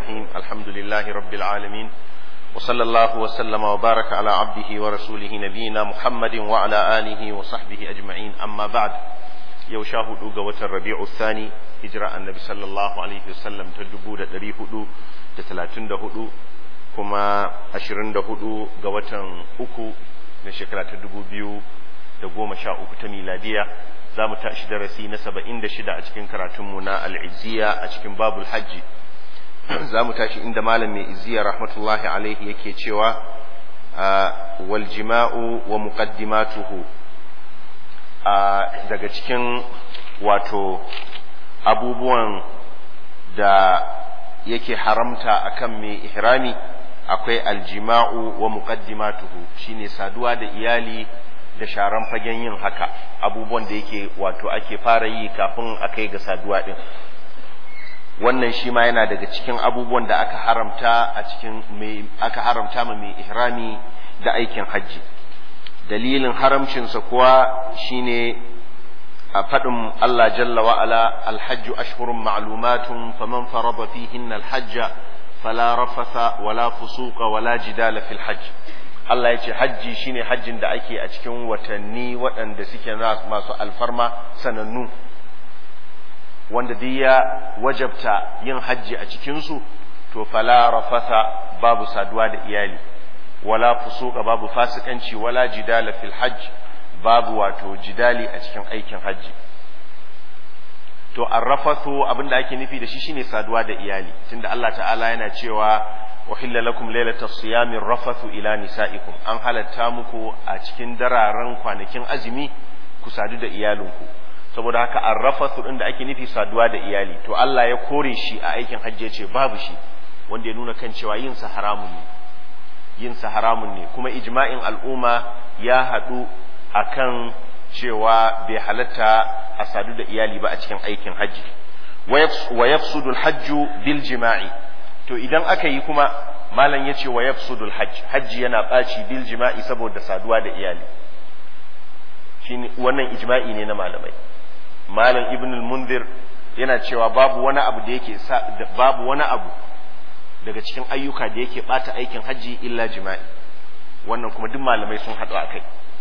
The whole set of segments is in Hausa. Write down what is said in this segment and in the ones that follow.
الرحيم الحمد لله رب العالمين وصلى الله وسلم وبارك على عبده ورسوله نبينا محمد وعلى آله وصحبه أجمعين أما بعد yau sha hudu ga watan rabi'u thani hijira annabi sallallahu alaihi wasallam ta dubu da dari hudu da talatin da hudu kuma ashirin da hudu ga watan uku na shekara ta dubu biyu da goma sha uku ta miladiya za mu tashi darasi na saba'in da shida a cikin karatunmu na al'izziya a cikin babul hajji za mu tashi inda malam mai izziya rahmatullahi alaihi yake cewa wal jima'u wa muqaddimatuhu a daga cikin wato abubuwan da yake haramta akan mai ihrami akwai aljima'u wa muqaddimatuhu shine saduwa da iyali da sharan fagen yin haka abubuwan da yake wato ake fara yi kafin a kai ga saduwa din wannan shi ma yana daga cikin abubuwan da aka haramta a cikin mai aka haramta ma mai ihrami da aikin hajji dalilin haramcinsa kuwa shine a faɗin Allah jalla wa'ala alhajju ashhurun ma'lumatun faman farada fihinna alhajja fala rafasa wala fusuqa wala jidala fil hajj Allah ya ce hajji shine hajjin da ake a cikin watanni waɗanda suke masu alfarma sanannu wanda duk ya wajabta yin hajji a cikinsu to fala rafasa babu saduwa da iyali wala fusuka babu fasikanci wala jidala fil hajj babu wato jidali a cikin aikin hajji to arrafathu abinda ake nufi da shi shine saduwa da iyali tunda Allah ta'ala yana cewa uhilla lakum laylata siyami rafathu ila nisaikum an halatta muku a cikin dararen kwanakin azumi ku sadu da iyalinku saboda haka arrafathu din da ake nufi saduwa da iyali to Allah ya kore shi a aikin hajji ya ce babu shi wanda ya nuna kan cewa yin sa haramun ne yin sa haramun ne kuma ijma'in al'umma ya haɗu akan cewa bai halatta a sadu da iyali ba a cikin aikin hajji wa yafsudu hajju bil jima'i to idan aka yi kuma malam yace wa yafsudu hajj hajji yana ɓaci bil jima'i saboda saduwa da iyali shine wannan ijma'i ne na malamai malam ibn al-munzir yana cewa babu wani abu da yake babu wani abu daga cikin ayyuka da yake bata aikin hajji illa jima'i wannan kuma duk malamai sun haɗu a kai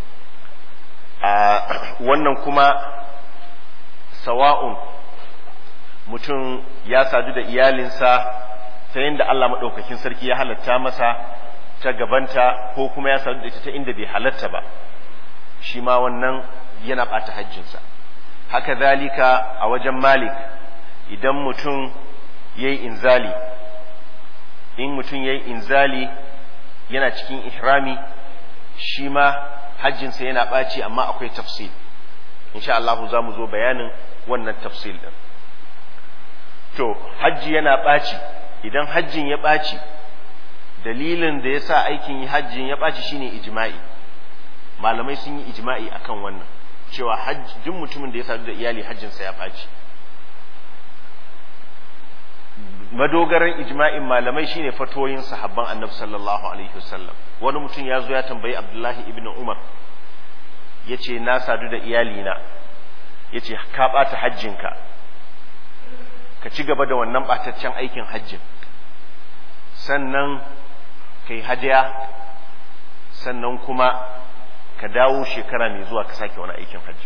wannan kuma sawa'un mutum ya sadu da iyalinsa ta yadda Allah maɗaukakin sarki ya halatta masa ta gabanta ko kuma ya sadu da ita ta inda bai halatta ba shi ma wannan yana ɓata hajjinsa haka zalika a wajen malik idan mutum ya yi inzali in mutum ya yi inzali yana cikin ihrami shi ma hajjinsa yana ɓaci amma akwai tafsil insha Allah za mu zo bayanin wannan tafsil ɗin to hajji yana ɓaci idan hajjin ya ɓaci dalilin da ya sa aikin hajjin ya ɓaci shine ijma'i malamai sun yi ijma'i akan wannan cewa duk mutumin da ya sadu da iyali hajjinsa ya ɓaci madogaran ijma'in malamai shine fatoyin sahabban annabi sallallahu alaihi wasallam wani mutum ya zo ya tambayi abdullahi ibn umar ya ce na sadu da iyalina ya ce ka ɓata hajjinka ka ci gaba da wannan ɓataccen aikin hajjin sannan ka yi hadiya sannan kuma ka dawo shekara mai zuwa ka sake wani aikin hajji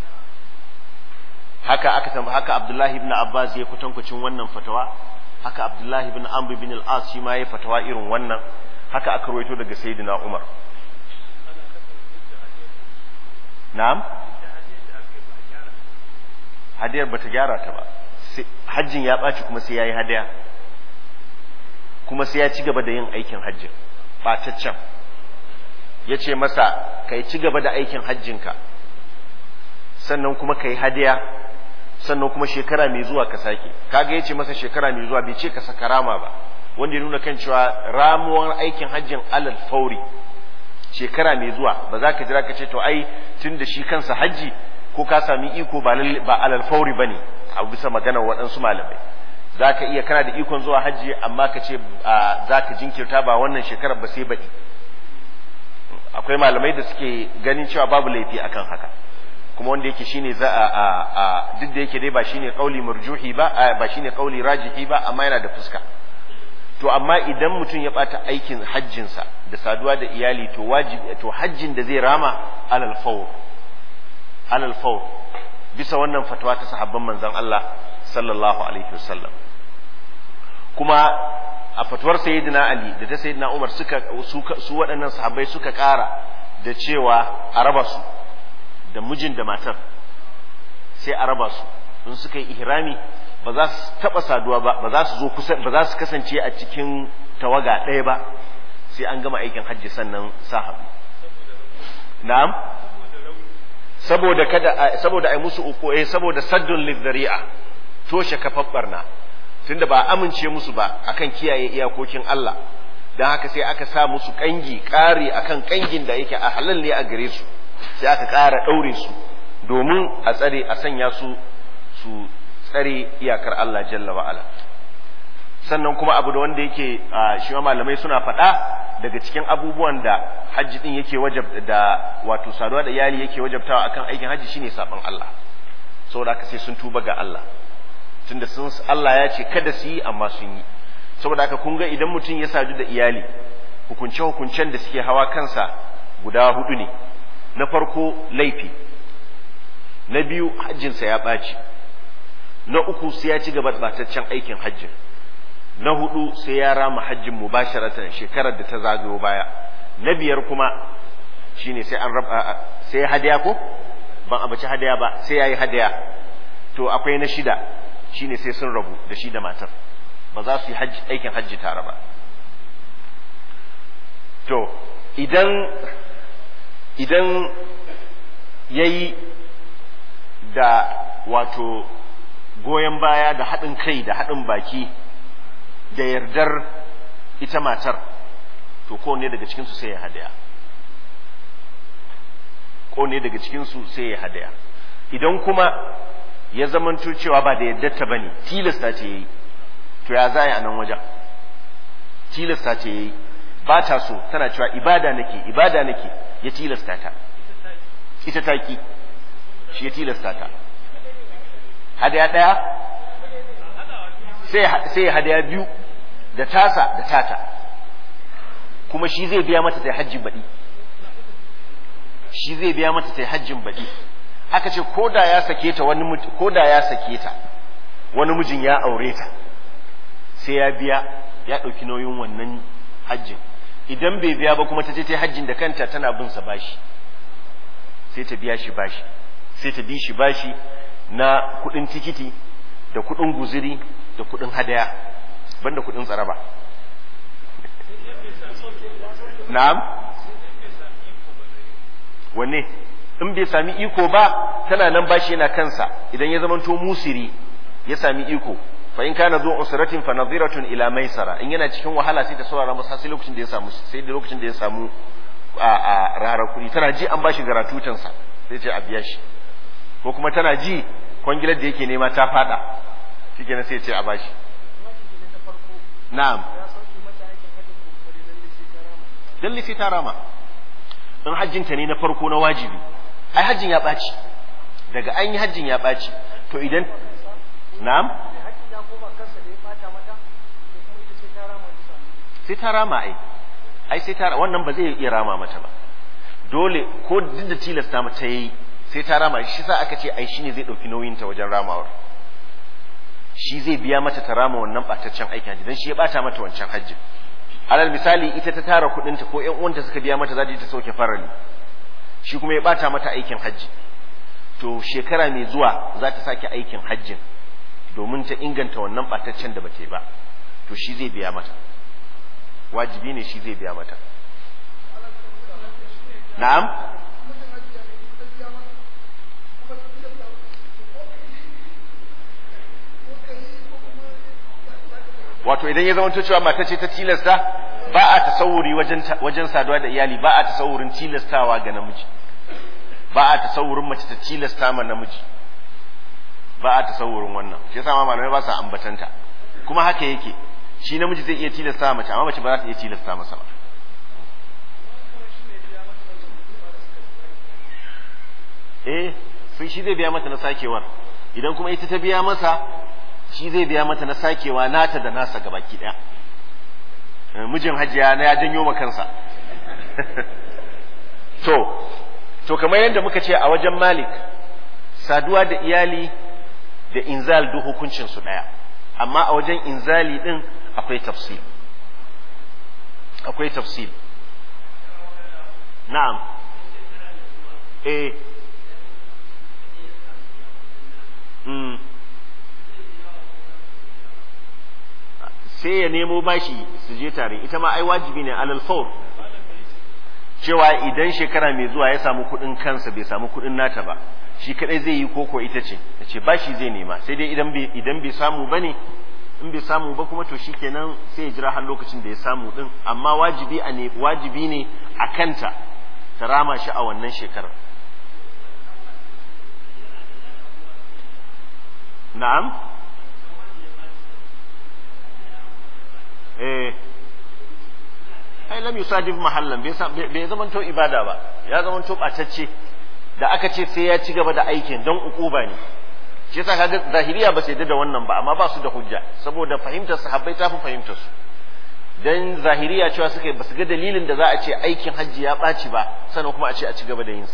haka aka haka abdullahi ibn abbas ya kutankucin wannan fatawa haka abdullahi ibn amr bin al-as shi ma ya fatawa irin wannan haka aka rawaito daga sayyidina umar na'am hadiyar bata gyara ta ba hajjin ya ɓaci kuma sai yayi hadiya kuma sai ya ci gaba da yin aikin hajjin ɓataccen ya ce masa ka ci gaba da aikin hajjinka sannan kuma ka yi hadiya sannan kuma shekara mai zuwa ka sake kaga yace masa shekara mai zuwa bai ce ka saka rama ba wanda ya nuna kan cewa ramuwar aikin hajjin alal fauri shekara mai zuwa ba za ka jira ka ce to ai tun da shi kansa hajji ko ka sami iko ba ba alal fauri bane a bisa maganar waɗansu malamai za ka iya kana da ikon zuwa hajji amma ka ce za ka jinkirta ba wannan shekarar ba sai baɗi akwai malamai da suke ganin cewa babu laifi akan haka kuma wanda yake shine za a a a duk da yake dai ba shine kauli marjuhi ba ba shine kauli rajihi ba amma yana da fuska to amma idan mutum ya bata aikin hajjinsa da saduwa da iyali to wajibi to hajjin da zai rama alal fawr alal fawr bisa wannan fatawa ta sahabban manzon Allah sallallahu alaihi wasallam kuma a fatuwar sayyidina Ali da ta sayyidina Umar suka su waɗannan sahabbai suka ƙara da cewa a raba su da mijin da matar sai a raba su in suka yi ihrami ba za su taɓa saduwa ba ba za su zo kusa ba za su kasance a cikin tawaga ɗaya ba sai an gama aikin hajji sannan sahabi na'am saboda kada saboda ai musu uku eh saboda saddun lidhari'a toshe kafar na tunda ba amince musu ba akan kiyaye iyakokin Allah dan haka sai aka sa musu kangi ƙari akan kangin da yake a halal ne a gare su sai aka ƙara ɗaure su domin a tsare a sanya su su tsare iyakar Allah jalla wa'ala sannan kuma abu da wanda yake shi ma malamai suna faɗa daga cikin abubuwan da hajji din yake wajab da wato saduwa da iyali yake wajabtawa akan aikin hajji shine saban Allah saboda haka sai sun tuba ga Allah tunda sun Allah ya ce kada su yi amma sun yi saboda haka kun ga idan mutum ya sadu da iyali hukunce hukuncen da suke hawa kansa guda hudu ne na farko laifi na biyu hajjinsa ya ɓaci na uku sai ya ci gaba bataccen aikin hajjin na hudu sai ya rama hajjin mubasharatan shekarar da ta zagayo baya na biyar kuma shine sai an raba sai hadaya ko ban abaci hadaya ba sai yayi hadaya to akwai na shida shine sai sun rabu da shi da matar ba za su yi hajji aikin hajji tare ba to idan idan yayi da wato goyon baya da haɗin kai da haɗin baki da yardar ita matar to kowane daga cikinsu sai ya hadaya kowane daga cikinsu sai ya hadaya idan kuma ya zamanto cewa ba da yardarta ba ne tilasta ce ya yi to ya za a nan wajen tilasta ce ya yi ba ta so tana cewa ibada nake ibada nake ya tilasta ta ita ta ki shi ya tilasta ta hadaya ɗaya sai ya hadaya biyu da tasa da tata kuma shi zai biya mata ta hajjin baɗi shi zai biya mata ta hajjin baɗi aka ce ko da ya sake ta wani ko da ya sake ta wani mijin ya aure ta sai ya biya ya ɗauki nauyin wannan hajjin idan bai biya ba kuma ta je ta hajjin da kanta tana bin sa bashi sai ta biya shi bashi sai ta bi shi bashi na kuɗin tikiti da kuɗin guziri da kuɗin hadaya banda kuɗin tsaraba na'am wanne in bai sami iko ba tana nan bashi yana kansa idan ya zamanto musiri ya sami iko fa in kana zuwa usratin fa nadhiratun ila maisara in yana cikin wahala sai ta saurara masa sai lokacin da ya samu sai da lokacin da ya samu a a rara kuɗi tana ji an bashi garatutan sa sai ce a biya shi ko kuma tana ji kwangilar da yake nema ta fada shikenan sai ce a bashi na'am lalle sai ta rama in hajjinta ne na farko na wajibi ai hajjin ya ɓaci daga an yi hajjin ya ɓaci to idan na'am sai ta rama ai ai sai ta wannan ba zai iya rama mata ba dole ko duk da tilasta mata yayi sai ta rama shi sa aka ce ai shine zai dauki nauyin ta wajen ramawar shi zai biya mata ta rama wannan bataccen aikin hajji dan shi ya bata mata wancan hajjin alal misali ita ta tara kudinta ko ƴan uwanta suka biya mata za ta sauke farali shi kuma ya bata mata aikin hajji to shekara mai zuwa za ta sake aikin hajjin domin ta inganta wannan bataccen da bata yi ba to shi zai biya mata wajibi ne shi zai biya mata na'am wato idan ya zama cewa mata ce ta tilasta ba a tasawuri wajen wajen saduwa da iyali ba a tasawurin tilastawa ga namiji ba a tasawurin mace ta tilasta ma namiji ba a tasawurin wannan shi yasa ma malamai ba sa ambatanta kuma haka yake shi namiji zai iya tilasta mace amma mace ba za ta iya tilasta masa ba eh sai shi zai biya mata na sakewar idan kuma ita ta biya masa shi zai biya mata na sakewa nata da nasa gabaki daya mijin hajiya na ya janyo ma kansa to to kamar yadda muka ce a wajen malik saduwa da iyali da inzal duk hukuncin su daya amma a wajen inzali din akwai tafsil akwai tafsil na'am eh mm. sai ya nemo bashi su je tare ita ma ai wajibi ne alal faur cewa idan shekara mai zuwa ya samu kuɗin kansa bai samu kuɗin nata ba shi kadai zai yi koko ita ce ta ce bashi zai nema sai dai idan bai idan bai samu bane in bai samu ba kuma to shikenan sai ya jira har lokacin da ya samu din amma wajibi a ne wajibi ne a kanta ta rama shi a wannan shekarar na'am eh ai lam yusadif mahallan bai zaman to ibada ba ya zaman to batacce da aka ce sai ya ci gaba da aikin don ukuba ne shi yasa kaga zahiriya ba sai da wannan ba amma ba su da hujja saboda fahimtar sahabbai ta fi fahimtar su dan zahiriya cewa suka ba su ga dalilin da za a ce aikin hajji ya ɓaci ba sannan kuma a ce a ci gaba da yin sa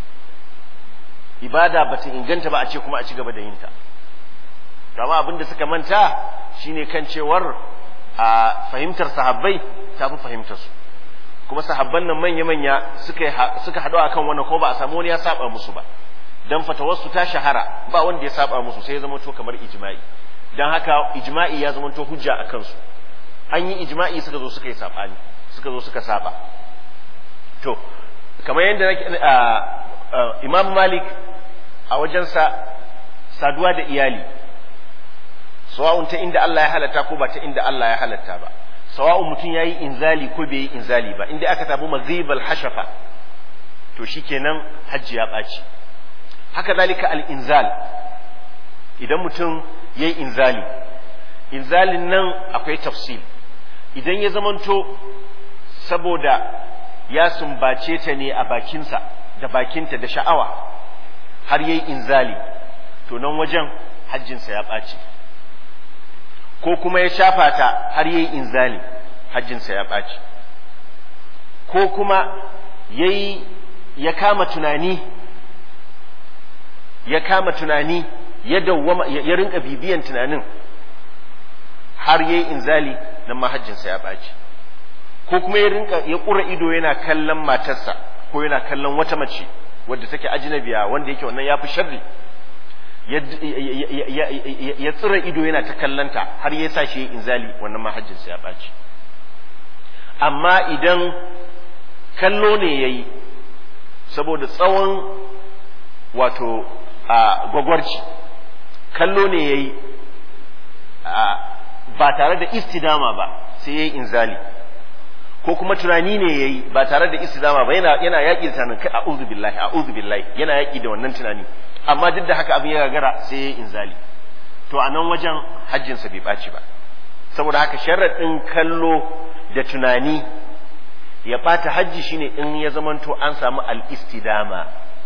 ibada ba ta inganta ba a ce kuma a ci gaba da yin ta amma abin da suka manta shine kan cewar a fahimtar sahabbai ta fi fahimtar su kuma sahabban nan manya-manya suka suka haɗu akan wannan ko ba a samu wani ya saba musu ba dan fatawarsu ta shahara ba wanda ya saba musu sai ya zama to kamar ijma'i dan haka ijma'i ya zama to hujja a kansu an yi ijma'i suka zo suka yi sabani suka zo suka saba to kamar yadda imam malik a wajensa saduwa da iyali sawa'un ta inda Allah ya halatta ko ba ta inda Allah ya halatta ba sawa'un mutum yayi inzali ko bai yi inzali ba inda aka tabu mazibal hashafa to shikenan hajji ya ɓaci haka zalika al inzal idan mutum yayi inzali inzalin nan akwai tafsil idan ya zamanto saboda ya sumbace ta ne a bakinsa da bakinta da sha'awa har yayi inzali to nan wajen hajjinsa ya ɓaci ko kuma ya shafa ta har yayi inzali hajjinsa ya ɓaci ko kuma yayi ya kama tunani ya kama tunani ya dawwama ya rinka bibiyan tunanin har yayi inzali nan ma hajjinsa ya ɓaci ko kuma ya rinka ya ƙura ido yana kallon matarsa ko yana kallon wata mace wadda take ajnabiya wanda yake wannan ya fi sharri ya tsira ido yana ta kallanta har ya sa shi inzali wannan mahajjinsa ya ɓaci amma idan kallo ne ya yi saboda tsawon wato a gwagwarci kallo ne ya yi ba tare da istidama ba sai ya yi inzali ko kuma tunani ne ya yi ba tare da istidama ba yana yaƙi da tunanin kai a'udhu billahi a'udhu billahi yana yaƙi da wannan tunani amma duk da haka abin ya gagara sai ya yi inzali to a nan wajen hajjinsa bai ɓaci ba saboda haka sharaɗin kallo da tunani ya ɓata hajji shine in ya zamanto an samu al-istidama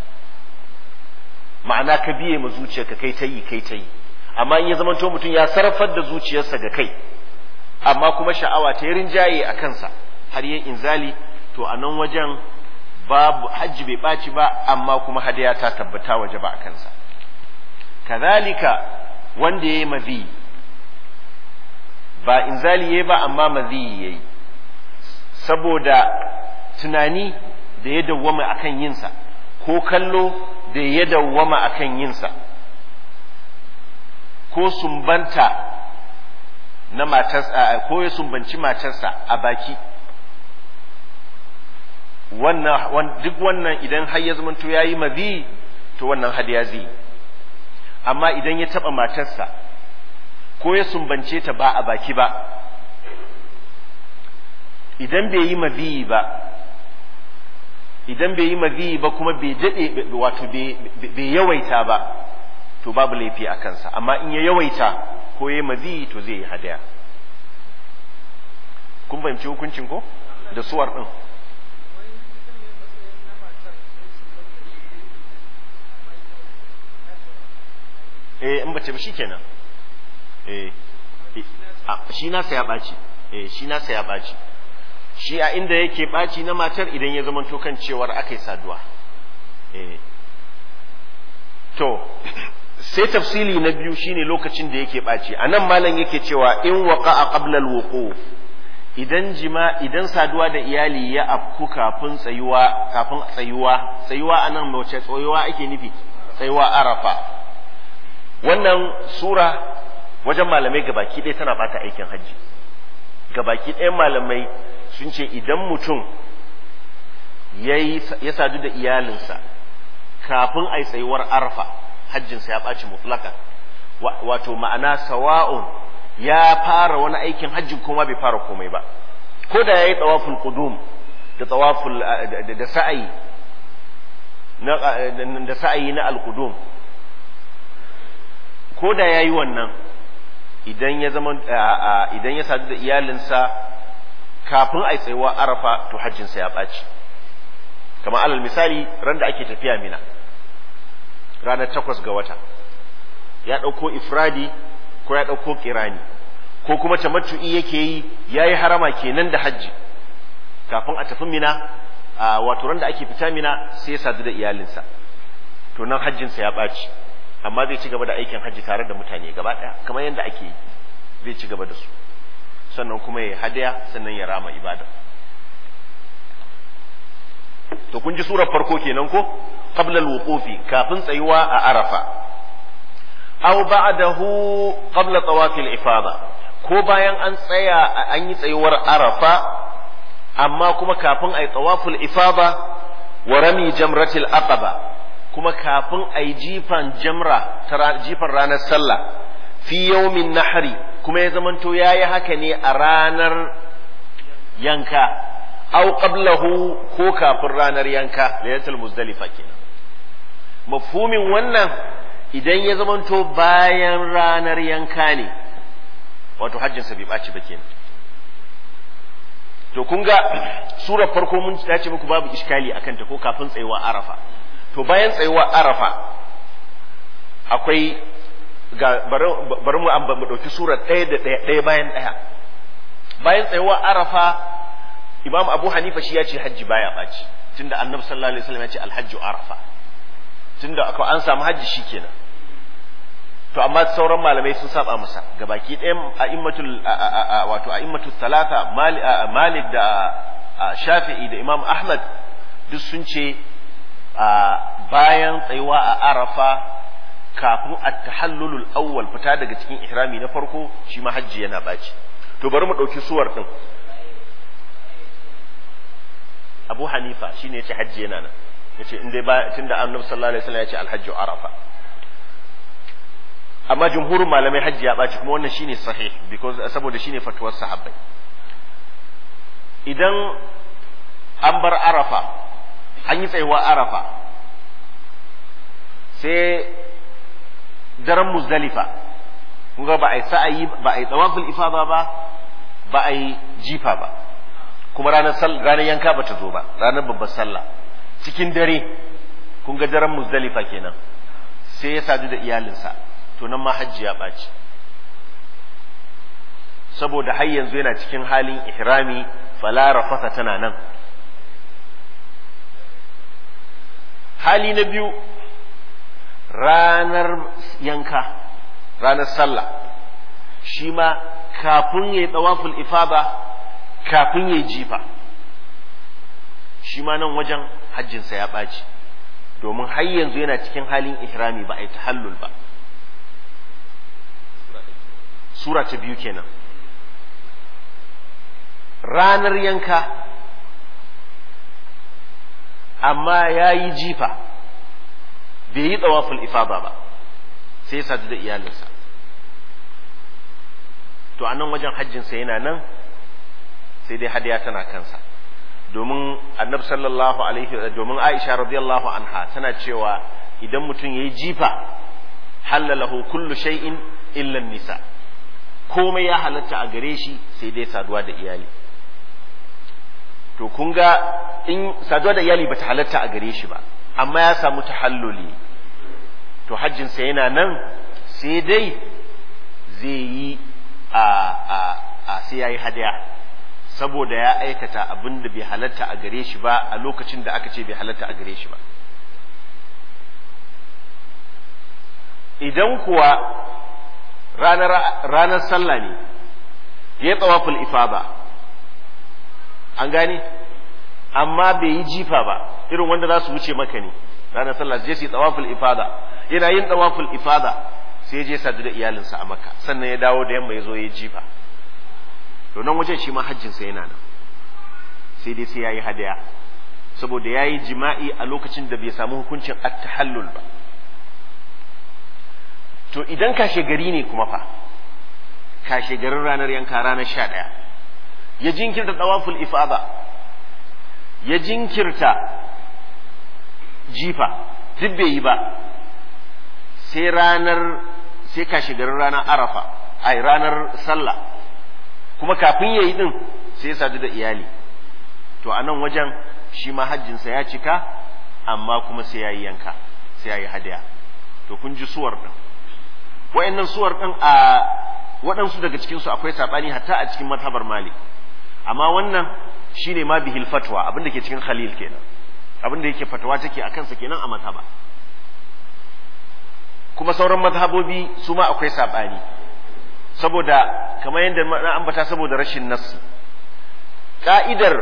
ma'ana ka biye ma zuciyarka kai ta yi kai ta yi amma in ya zamanto mutum ya sarrafar da zuciyarsa ga kai amma kuma sha'awa ta yi rinjaye a kansa har yi inzali to a nan wajen babu hajji bai ɓaci ba amma kuma hadaya ta tabbata waje ba a kansa kazalika wanda ya yi mazi ba inzali ya ba amma mazi ya yi saboda tunani da ya dawwama akan yinsa ko kallo da ya dawwama akan yinsa ko sumbanta na matarsa ko ya sumbanci matarsa a baki wannan duk wannan idan har ya zamanto ya yi mazi to wannan hadiya zai amma idan ya taɓa matarsa ko ya sumbance ta ba a baki ba idan bai yi mazi ba idan bai yi mazi ba kuma bai daɗe wato bai yawaita ba to babu laifi a kansa amma in ya yawaita ko ya mazi to zai yi hadaya kun fahimci hukuncin ko da suwar ɗin eh in bace ba shikenan eh shi nasa ya ɓaci eh shi nasa ya ɓaci shi a inda yake ɓaci na matar idan ya zama kan cewar aka yi saduwa eh to sai tafsili na biyu shine lokacin da yake ɓaci a nan malam yake cewa in waqa'a qabla al idan jima idan saduwa da iyali ya afku kafin tsayuwa kafin tsayuwa tsayuwa anan mace tsayuwa ake nufi tsayuwa arafa wannan sura wajen malamai gabaki ɗaya tana bata aikin hajji gabaki ɗayan malamai sun ce idan mutum ya sadu da iyalinsa kafin a yi tsayuwar arafa hajjinsa ya ɓaci mutlaka wato ma'ana sawa'un ya fara wani aikin hajjin kuma bai fara komai ba ko da ya yi tsawaful qudum da tsawaful da sa'ayi da sa'ayi na al-qudum ko da ya yi wannan idan ya zama idan ya sadu da iyalinsa kafin a yi tsayuwa arafa to hajjinsa ya ɓaci kamar alal misali ran da ake tafiya mina ranar takwas ga wata ya ɗauko ifradi ko ya ɗauko kirani ko kuma tamattu'i yake yi ya yi harama kenan da hajji kafin a tafi mina a wato ran da ake fita mina sai ya sadu da iyalinsa to nan hajjinsa ya ɓaci amma zai ci gaba da aikin hajji tare da mutane gaba ɗaya kamar yadda ake yi zai ci gaba da su sannan kuma ya hadaya sannan ya rama ibada to kun ji surar farko kenan ko qabla al-wuqufi kafin tsayuwa a arafa aw ba'dahu qabla tawaf al-ifada ko bayan an tsaya an yi tsayuwar arafa amma kuma kafin ay tawaful ifada wa rami jamratil aqaba kuma kafin ay jifan jamra jifan ranar sallah fi yawmin nahri kuma ya zamanto yayi haka ne a ranar yanka aw qablahu ko kafin ranar yanka laylatul muzdalifa kenan mafhumin wannan idan ya zamanto bayan ranar yanka ne wato hajjinsa bai ɓaci ba kenan to kun ga surar farko mun ce muku babu iskali akan ta ko kafin tsayuwa arafa to bayan tsayuwa arafa akwai ga bari mu an mu dauki surar ɗaya da ɗaya ɗaya bayan ɗaya bayan tsayuwa arafa imam abu hanifa shi ya ce hajji baya ɓaci tunda annabi sallallahu alaihi wasallam ya ce alhajju arafa tunda aka an samu hajji shikenan to amma sauran malamai sun saba masa gabaki ɗayan a'immatul wato a'immatul talata malik da shafi'i da imam ahmad duk sun ce bayan tsayuwa a arafa kafin at-tahallulul awwal fita daga cikin ihrami na farko shi ma hajji yana baci to bari mu ɗauki suwar ɗin abu hanifa shine ya ce hajji yana nan ya ce inda tunda annabi sallallahu alaihi wasallam ya ce alhajju arafa amma jumhurin malamai hajji ya ɓaci kuma wannan shine sahih because saboda shine fatuwar sahabbai idan an bar arafa an yi tsayuwa arafa sai daren muzdalifa kun ga ba a yi sa'ayi ba a yi tawaful ifada ba ba a yi jifa ba kuma ranar ranar yanka ba ta zo ba ranar babbar sallah cikin dare kun ga daren muzdalifa kenan sai ya sadu da iyalinsa to nan ma hajji ya ɓaci saboda har yanzu yana cikin halin ihrami fala rafasa tana nan hali na biyu ranar yanka ranar sallah shi ma kafin ya yi tsawaful ifada kafin ya yi jifa shi ma nan wajen hajjinsa ya ɓaci domin har yanzu yana cikin halin ihrami ba a yi tahallul ba sura ta biyu kenan ranar yanka amma ya yi jifa bai yi tsawaful ifada ba sai ya sadu da iyalinsa to a nan wajen hajjinsa yana nan sai dai hadiya tana kansa domin annabi sallallahu alaihi domin aisha radiyallahu anha tana cewa idan mutum ya yi jifa halalahu kullu shay'in illa nisa komai ya halatta a gare shi sai dai saduwa da iyali to kun ga in saduwa da iyali bata halatta a gare shi ba amma ya samu tahalluli to hajjinsa yana nan sai dai zai yi a, a a sai yayi hadaya saboda ya aikata abin da bai halatta a gare shi ba a lokacin da aka ce bai halatta a gare shi ba idan kuwa ranar ranar sallah ne ya tsawaful ifada an gane amma bai yi jifa ba irin wanda za su wuce maka ne ranar sallah je su yi tsawaful ifada yana yin tsawaful ifada sai ya je sadu da iyalinsa a makka sannan ya dawo da yamma ya zo ya jifa to nan wajen shi ma hajjinsa yana nan sai dai sai ya yi hadaya saboda ya yi jima'i a lokacin da bai samu hukuncin at-tahallul ba to idan kashe gari ne kuma fa kashe garin ranar yanka ranar sha ɗaya ya jinkirta tsawaful ifada ya jinkirta jifa duk bai yi ba sai ranar sai kashe garin ranar arafa ai ranar sallah kuma kafin ya yi ɗin sai ya sadu da iyali to a nan wajen shi ma hajjinsa ya cika amma kuma sai ya yi yanka sai ya yi hadaya to kun ji suwar ɗin wa'annan suwar ɗin a waɗansu daga cikinsu akwai saɓani hatta a cikin mazhabar malik amma wannan shine ma bihil fatwa abin da ke cikin khalil kenan abin da yake fatawa take a kansa kenan a mazhaba kuma sauran mazhabobi su ma akwai saɓani saboda kamar yadda na ambata saboda rashin nassi ka'idar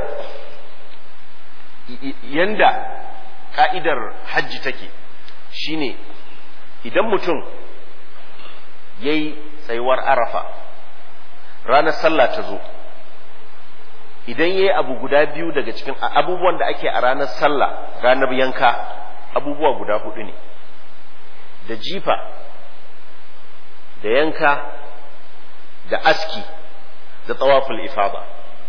yanda ka'idar hajji take shine idan mutum ya yi tsayuwar arafa ranar sallah ta zo idan ya yi abu guda biyu daga cikin abubuwan da ake a ranar sallah ranar yanka abubuwa guda hudu ne da jifa da yanka da aski da tsawaful ifada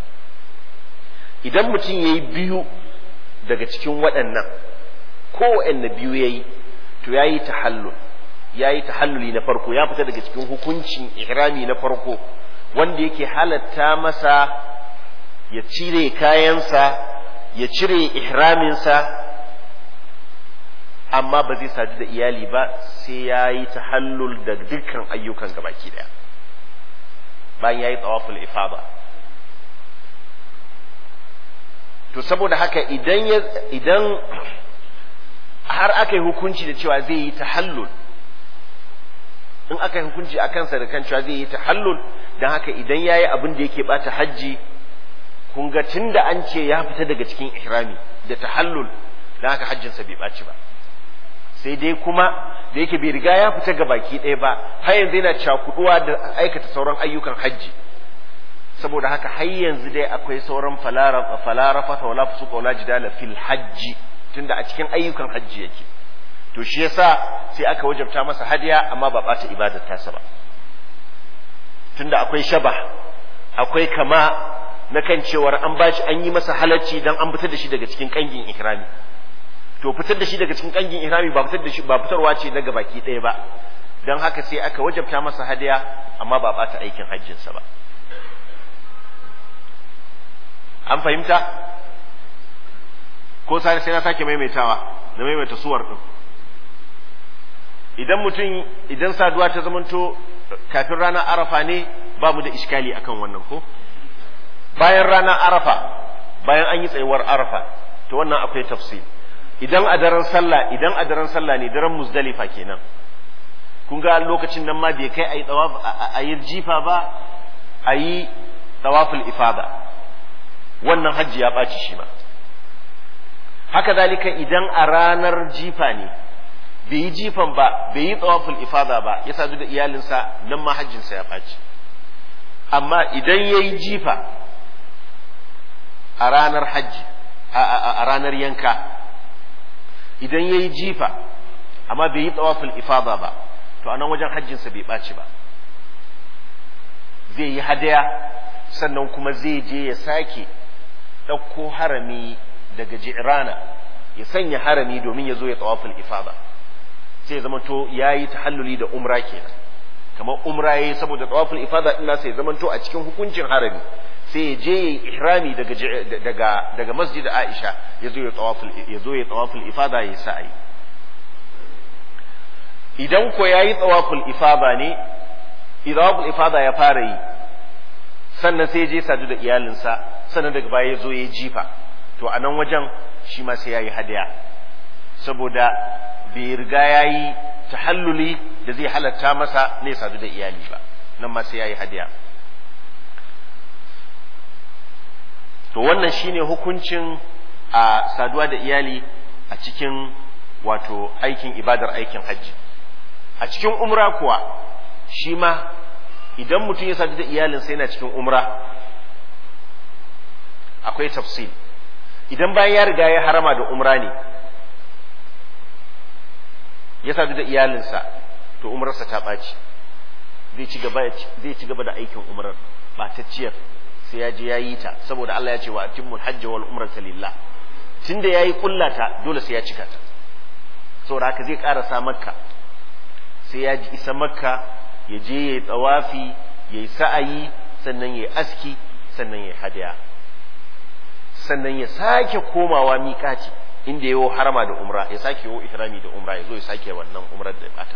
idan mutum ya yi biyu daga cikin waɗannan kowanne biyu ya yi to ya yi tahallul ya yi tahalluli na farko ya fita daga cikin hukuncin ihrami na farko wanda yake halatta masa ya cire kayansa ya cire ihraminsa amma ba zai sadu da iyali ba sai ya yi tahallul da dukkan ayyukan gabaki daya bayan ya yi tsawaful ifada to saboda haka idan idan har aka yi hukunci da cewa zai yi tahallul in aka yi hukunci a kansa da kan cewa zai yi tahallul don haka idan ya yi abin da yake bata hajji kun ga tun da an ce ya fita daga cikin ihrami da tahallul don haka hajjinsa bai ɓaci ba sai dai kuma da yake bai riga ya fita ga baki ɗaya ba har yanzu yana cakuduwa da aikata sauran ayyukan hajji saboda haka har yanzu dai akwai sauran falarafa ta wala fusuka wala jidala fil hajji tunda a cikin ayyukan hajji yake to shi yasa sai aka wajabta masa hadiya amma ba ɓata ibadar tasa ba tunda akwai shaba akwai kama na kan cewar an bashi an yi masa halacci dan an fitar da shi daga cikin kangin ihrami to fitar da shi daga cikin kangin ihrami ba fitar da shi ba fitarwa ce daga baki ɗaya ba dan haka sai aka wajabta masa hadiya amma ba ɓata aikin hajjinsa ba an fahimta ko sai na sake maimaitawa da maimaita suwar din idan mutum idan saduwa ta zamanto kafin ranar arafa ne ba mu da iskali akan wannan ko bayan ranar arafa bayan an yi tsayuwar arafa to wannan akwai tafsir idan a daren sallah idan a daren sallah ne daren muzdalifa kenan kun ga lokacin nan ma bai kai a yi a yi jifa ba a yi tawaful ifada wannan hajji ya ɓaci shi ma haka zalika idan a ranar jifa ne bai yi jifan ba bai yi tsawaful ifada ba ya sadu da iyalinsa nan ma hajjinsa ya ɓaci amma idan ya yi jifa a ranar hajji a ranar yanka idan ya yi jifa amma bai yi tsawaful ifada ba to a nan wajen hajjinsa bai ɓaci ba zai yi hadaya sannan kuma zai je ya sake ɗauko harami daga ji'rana ya sanya harami domin ya zo ya tsawaful ifada sai ya zamanto ya yi tahalluli da umra kenan kamar umra ya yi saboda tsawaful ifada ina sai ya zamanto a cikin hukuncin harami sai ya je ya ihrami daga daga daga masjid Aisha ya zo ya tsawaful ya zo ya tsawaful ifada ya sa'i idan ko yayi tsawaful ifada ne tsawaful ifada ya fara yi sannan sai ya je sadu da iyalinsa sannan daga baya ya zo ya jifa to a nan wajen shi ma sai ya yi hadaya saboda bai riga ya yi tahalluli da zai halatta masa ne sadu da iyali ba nan ma sai ya yi hadaya to wannan shine hukuncin a saduwa da iyali a cikin wato aikin ibadar aikin hajji a cikin umra kuwa shi ma idan mutum ya sadu da iyalinsa yana cikin umra akwai tafsil idan bayan ya riga ya harama da umra ne ya sadu da iyalinsa to umrarsa ta ɓaci zai ci gaba da aikin umrar ɓatacciyar sai ya je ya yi ta saboda Allah ya ce wa atimmul hajja wal umrata lillah tunda yayi kullata dole sai ya cika ta saboda haka zai karasa makka sai ya isa makka ya je yayi tsawafi yayi sa'ayi sannan yayi aski sannan yayi hadiya sannan ya sake komawa miƙaci inda yawo harama da umra ya sake yawo ihrami da umra ya zo ya sake wannan umrar da ya bata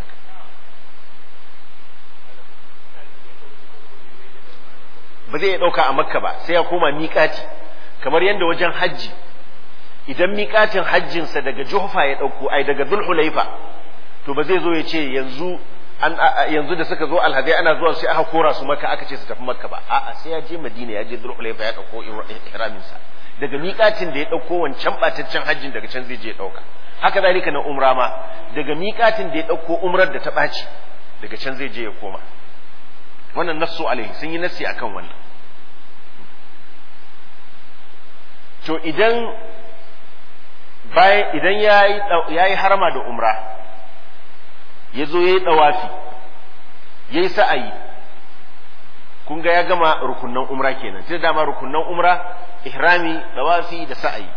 ba zai ɗauka a makka ba sai ya koma miƙati kamar yadda wajen hajji idan miƙatin hajjinsa daga juhfa ya ɗauko ai daga zulhulaifa to ba zai zo ya ce yanzu an yanzu da suka zo alhadai ana zuwa sai aka kora su makka aka ce su tafi makka ba a'a sai ya je madina ya je zulhulaifa ya ɗauko ihraminsa daga miƙatin da ya ɗauko wancan ɓataccen hajjin daga can zai je ya ɗauka haka zalika na umra ma daga miƙatin da ya ɗauko umrar da ta ɓaci daga can zai je ya koma wannan nassu alaihi sun yi nassi akan wannan to idan bayan idan ya yi harama da umra ya zo ya yi ɗawafi ya yi sa'ayi kun ga ya gama rukunan umra kenan tun dama rukunan umra ihrami ɗawafi da sa'ayi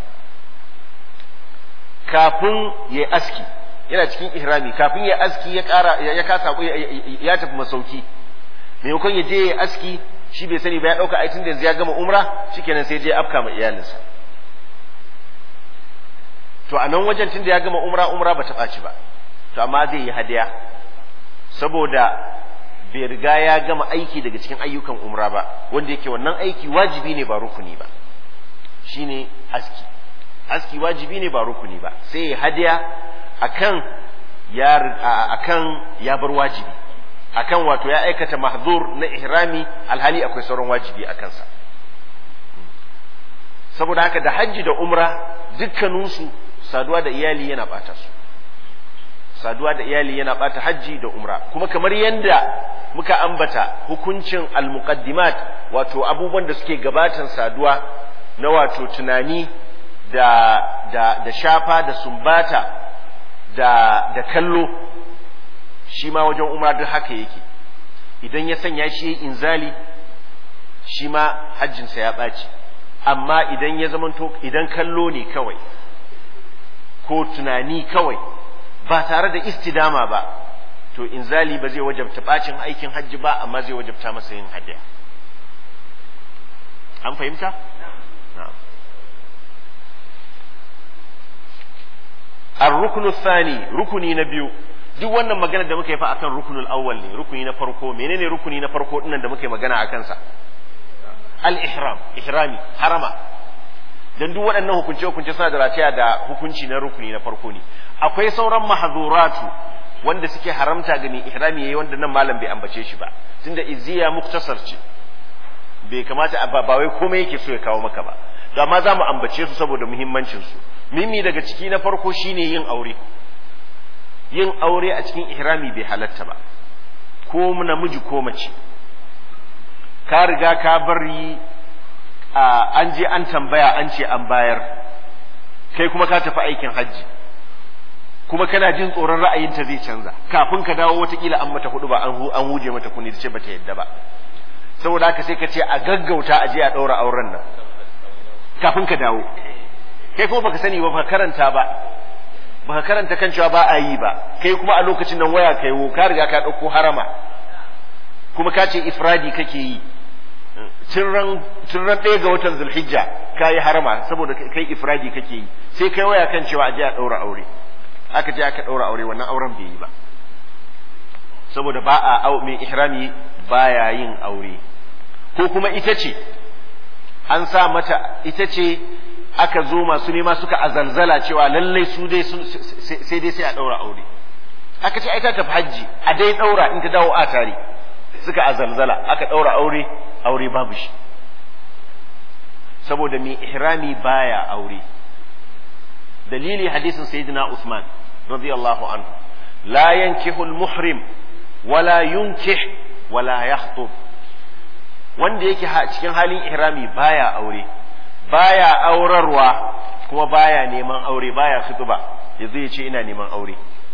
kafin ya yi aski yana cikin ihrami kafin ya aski ya ƙara ya kasa ya tafi masauki maimakon ya je ya aski shi bai sani ba ya ɗauka aitin da ya gama umra shikenan sai je afka ma iyalinsa to a nan wajen tun da ya gama umra umra ba ta ɓaci ba to amma zai yi hadiya saboda bai riga ya gama aiki daga cikin ayyukan umra ba wanda yake wannan aiki wajibi ne ba rukuni ba shine aski aski wajibi ne ba rukuni ba sai ya hadiya akan ya akan ya bar wajibi akan wato ya aikata mahzur na ihrami alhali akwai sauran wajibi a kansa saboda haka da hajji da umra dukkaninsu saduwa da iyali yana bata su saduwa da iyali yana bata hajji da umra kuma kamar yadda muka ambata hukuncin almuqaddimat wato abubuwan da suke gabatan saduwa na wato tunani da da da shafa da sumbata da da kallo shi ma wajen umra duk haka yake idan ya sanya shi yayi inzali shi ma hajjinsa ya ɓaci amma idan ya zamanto idan kallo ne kawai ko tunani kawai ba tare da istidama ba to inzali ba zai wajabta bacin aikin hajji ba amma zai wajabta masa yin hajji an fahimta? الركن الثاني ركني نبيو duk wannan magana da muka yi fa akan rukunul awwal ne rukuni na farko menene rukuni na farko dinnan da muka yi magana akan sa al ihram ihrami harama dan duk waɗannan hukunce hukunce suna da rataya da hukunci na rukuni na farko ne akwai sauran mahzuratu wanda suke haramta ga mai ihrami yayi wanda nan malam bai ambace shi ba tunda izziya muktasar ce bai kamata ba wai komai yake so ya kawo maka ba to amma za mu ambace su saboda muhimmancin su mimi daga ciki na farko shine yin aure yin aure a cikin ihrami bai halatta ba ko namiji ko mace ka riga ka bari an je an tambaya an ce an bayar kai kuma ka tafi aikin hajji kuma kana jin tsoron ra'ayinta zai canza kafin ka dawo watakila an mata hudu ba an huje mata kuni ta ce bata yadda ba saboda haka sai ka ce a gaggauta a je a ɗaura auren nan kafin ka dawo kai kuma baka sani ba baka karanta ba baka karanta kan cewa ba a yi ba kai kuma a lokacin nan waya kai wo ka riga ka ɗauko harama kuma ka ce ifradi kake yi tun ran ɗaya ga watan zulhijja ka yi harama saboda kai ifradi kake yi sai kai waya kan cewa a je a ɗaura aure aka je aka ɗaura aure wannan auren bai yi ba saboda ba a mai ihrami baya yin aure ko kuma ita ce an sa mata ita ce aka zo masu nema suka azalzala cewa lallai su dai sai dai sai a ɗaura aure aka ce ai ta tafi hajji a dai ɗaura in ta dawo a tare suka azalzala aka ɗaura aure aure babu shi saboda mai ihrami baya aure dalili hadisin sayyidina Usman radiyallahu anhu la yankihu al-muhrim wala yunkih wala yakhطب wanda yake cikin halin ihrami baya aure baya aurarwa kuma baya neman aure baya khutba yanzu ya ce ina neman aure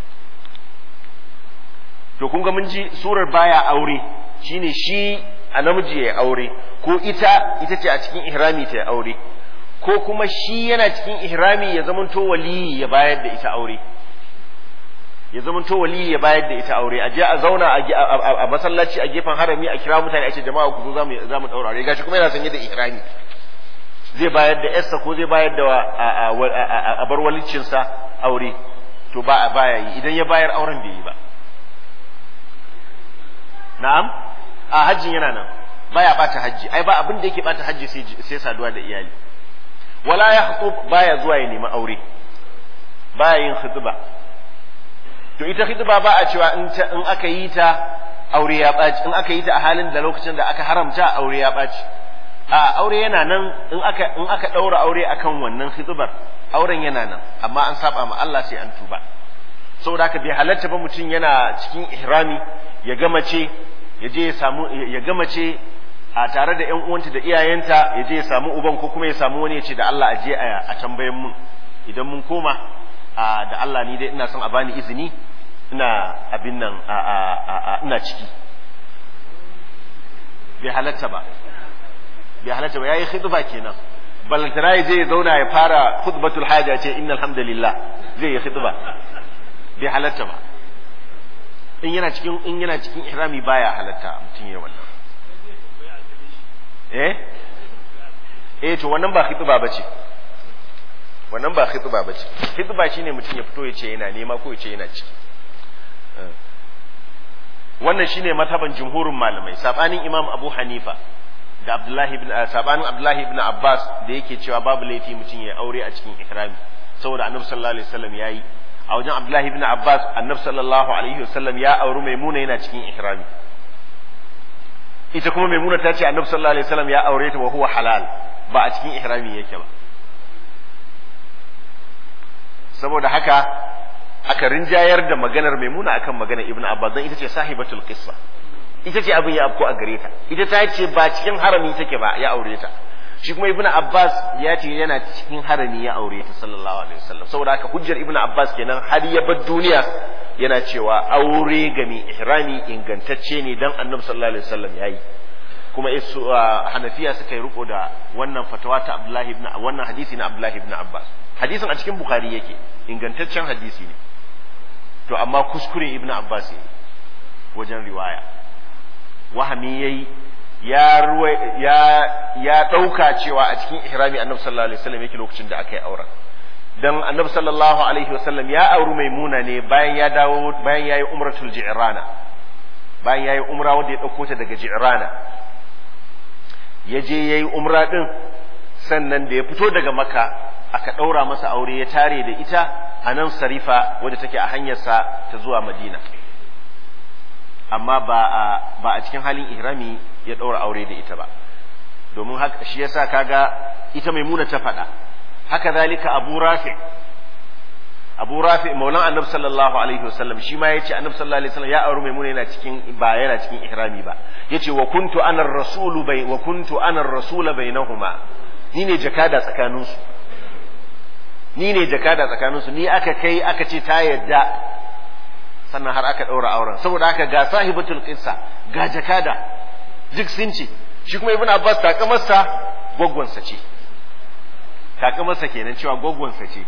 to kun ga mun ji surar baya aure shine shi a namiji ya aure ko ita ita ce a cikin ihrami ta aure ko kuma shi yana cikin ihrami ya zamanto waliyi ya bayar da ita aure ya zamanto waliyi ya bayar da ita aure a je a zauna a masallaci a gefen harami a kira mutane a ce jama'a ku zo za mu za mu daura aure gashi kuma yana sanye da ihrami zai bayar da yarsa ko zai bayar da a bar walicinsa aure to ba a baya yi idan ya bayar auren bai yi ba na'am a hajjin yana nan baya bata hajji ai ba abin da yake bata hajji sai saduwa da iyali wala ya baya zuwa ya nemi aure baya yin khutba to ita khutba ba a cewa in in aka yi ta aure ya baci in aka yi ta a halin da lokacin da aka haramta aure ya baci a aure yana nan in aka in aka daura aure akan wannan khutbar auren yana nan amma an saba ma Allah sai an tuba saboda haka bai halatta ba mutum yana cikin ihrami ya gama ce ya je ya samu ya gama ce a tare da ƴan uwanta da iyayenta ya je ya samu uban ko kuma ya samu wani ya ce da Allah a je a tambayan mun idan mun koma da Allah ni dai ina son a bani izini ina abin nan ina ciki bai halatta ba bai halatta ba yayi khutba kenan balantana ya je ya zauna ya fara khutbatul haja ce innal hamdalillah zai yi khutba bai halatta ba in yana cikin in yana cikin ihrami baya halatta mutum ya wannan eh eh to wannan ba khitba bace wannan ba khitba bace khitba shine mutum ya fito ya ce yana nema ko ya ce yana ciki wannan shine mataban jumhurin malamai sabanin imam abu hanifa da abdullahi ibn sabanin abdullahi ibn abbas da yake cewa babu laifi mutum ya aure a cikin ihrami saboda annabi sallallahu alaihi wasallam yayi a wajen abdullahi ibn abbas annabi sallallahu alaihi wasallam ya auri maimuna yana cikin ihrami ita kuma maimuna ta ce annabi sallallahu alaihi wasallam ya aure ta wa huwa halal ba a cikin ihrami yake ba saboda haka aka rinjayar da maganar maimuna akan maganar ibn abbas dan ita ce sahibatul qissa ita ce abin ya afko a gare ta ita ta ce ba cikin harami take ba ya aure ta shi kuma ibnu abbas ya ce yana cikin harami ya aure ta sallallahu alaihi wasallam saboda haka hujjar ibnu abbas kenan har ya bar duniya yana cewa aure ga mai ihrami ingantacce ne dan annabi sallallahu alaihi wasallam yayi kuma isu hanafiya suka yi riko da wannan fatawa ta abdullahi ibn wannan hadisi na abdullahi ibn abbas hadisin a cikin bukhari yake ingantaccen hadisi ne to amma kuskure ibnu abbas ne wajen riwaya wahami yayi ya ruwa ya ya dauka cewa a cikin ihrami annabi sallallahu alaihi wasallam yake lokacin da aka yi auren dan annabi sallallahu alaihi wasallam ya auri maimuna ne bayan ya dawo bayan yayi umratul ji'rana bayan yayi umra wanda ya dauko ta daga ji'rana ya je yayi umra din sannan da ya fito daga makka aka daura masa aure ya tare da ita a nan sarifa wadda take a hanyarsa ta zuwa madina amma ba a ba a cikin halin ihrami ya ɗaura aure da ita ba domin haka shi yasa kaga ita maimuna ta faɗa haka zalika abu rafi abu rafi maulan annabi sallallahu alaihi wasallam shi ma yace annabi sallallahu alaihi wasallam ya aure maimuna yana cikin ba yana cikin ihrami ba yace wa kuntu ana rasulu bai wa kuntu ana rasula bainahuma ni ne jakada tsakaninsu ni ne jakada tsakaninsu ni aka kai aka ce ta yadda sannan har aka ɗaura auren saboda haka ga sahibatul qissa ga jakada duk sun ce shi kuma ibn abbas takamarsa gwaggwansa ce takamarsa kenan cewa gwaggwansa ce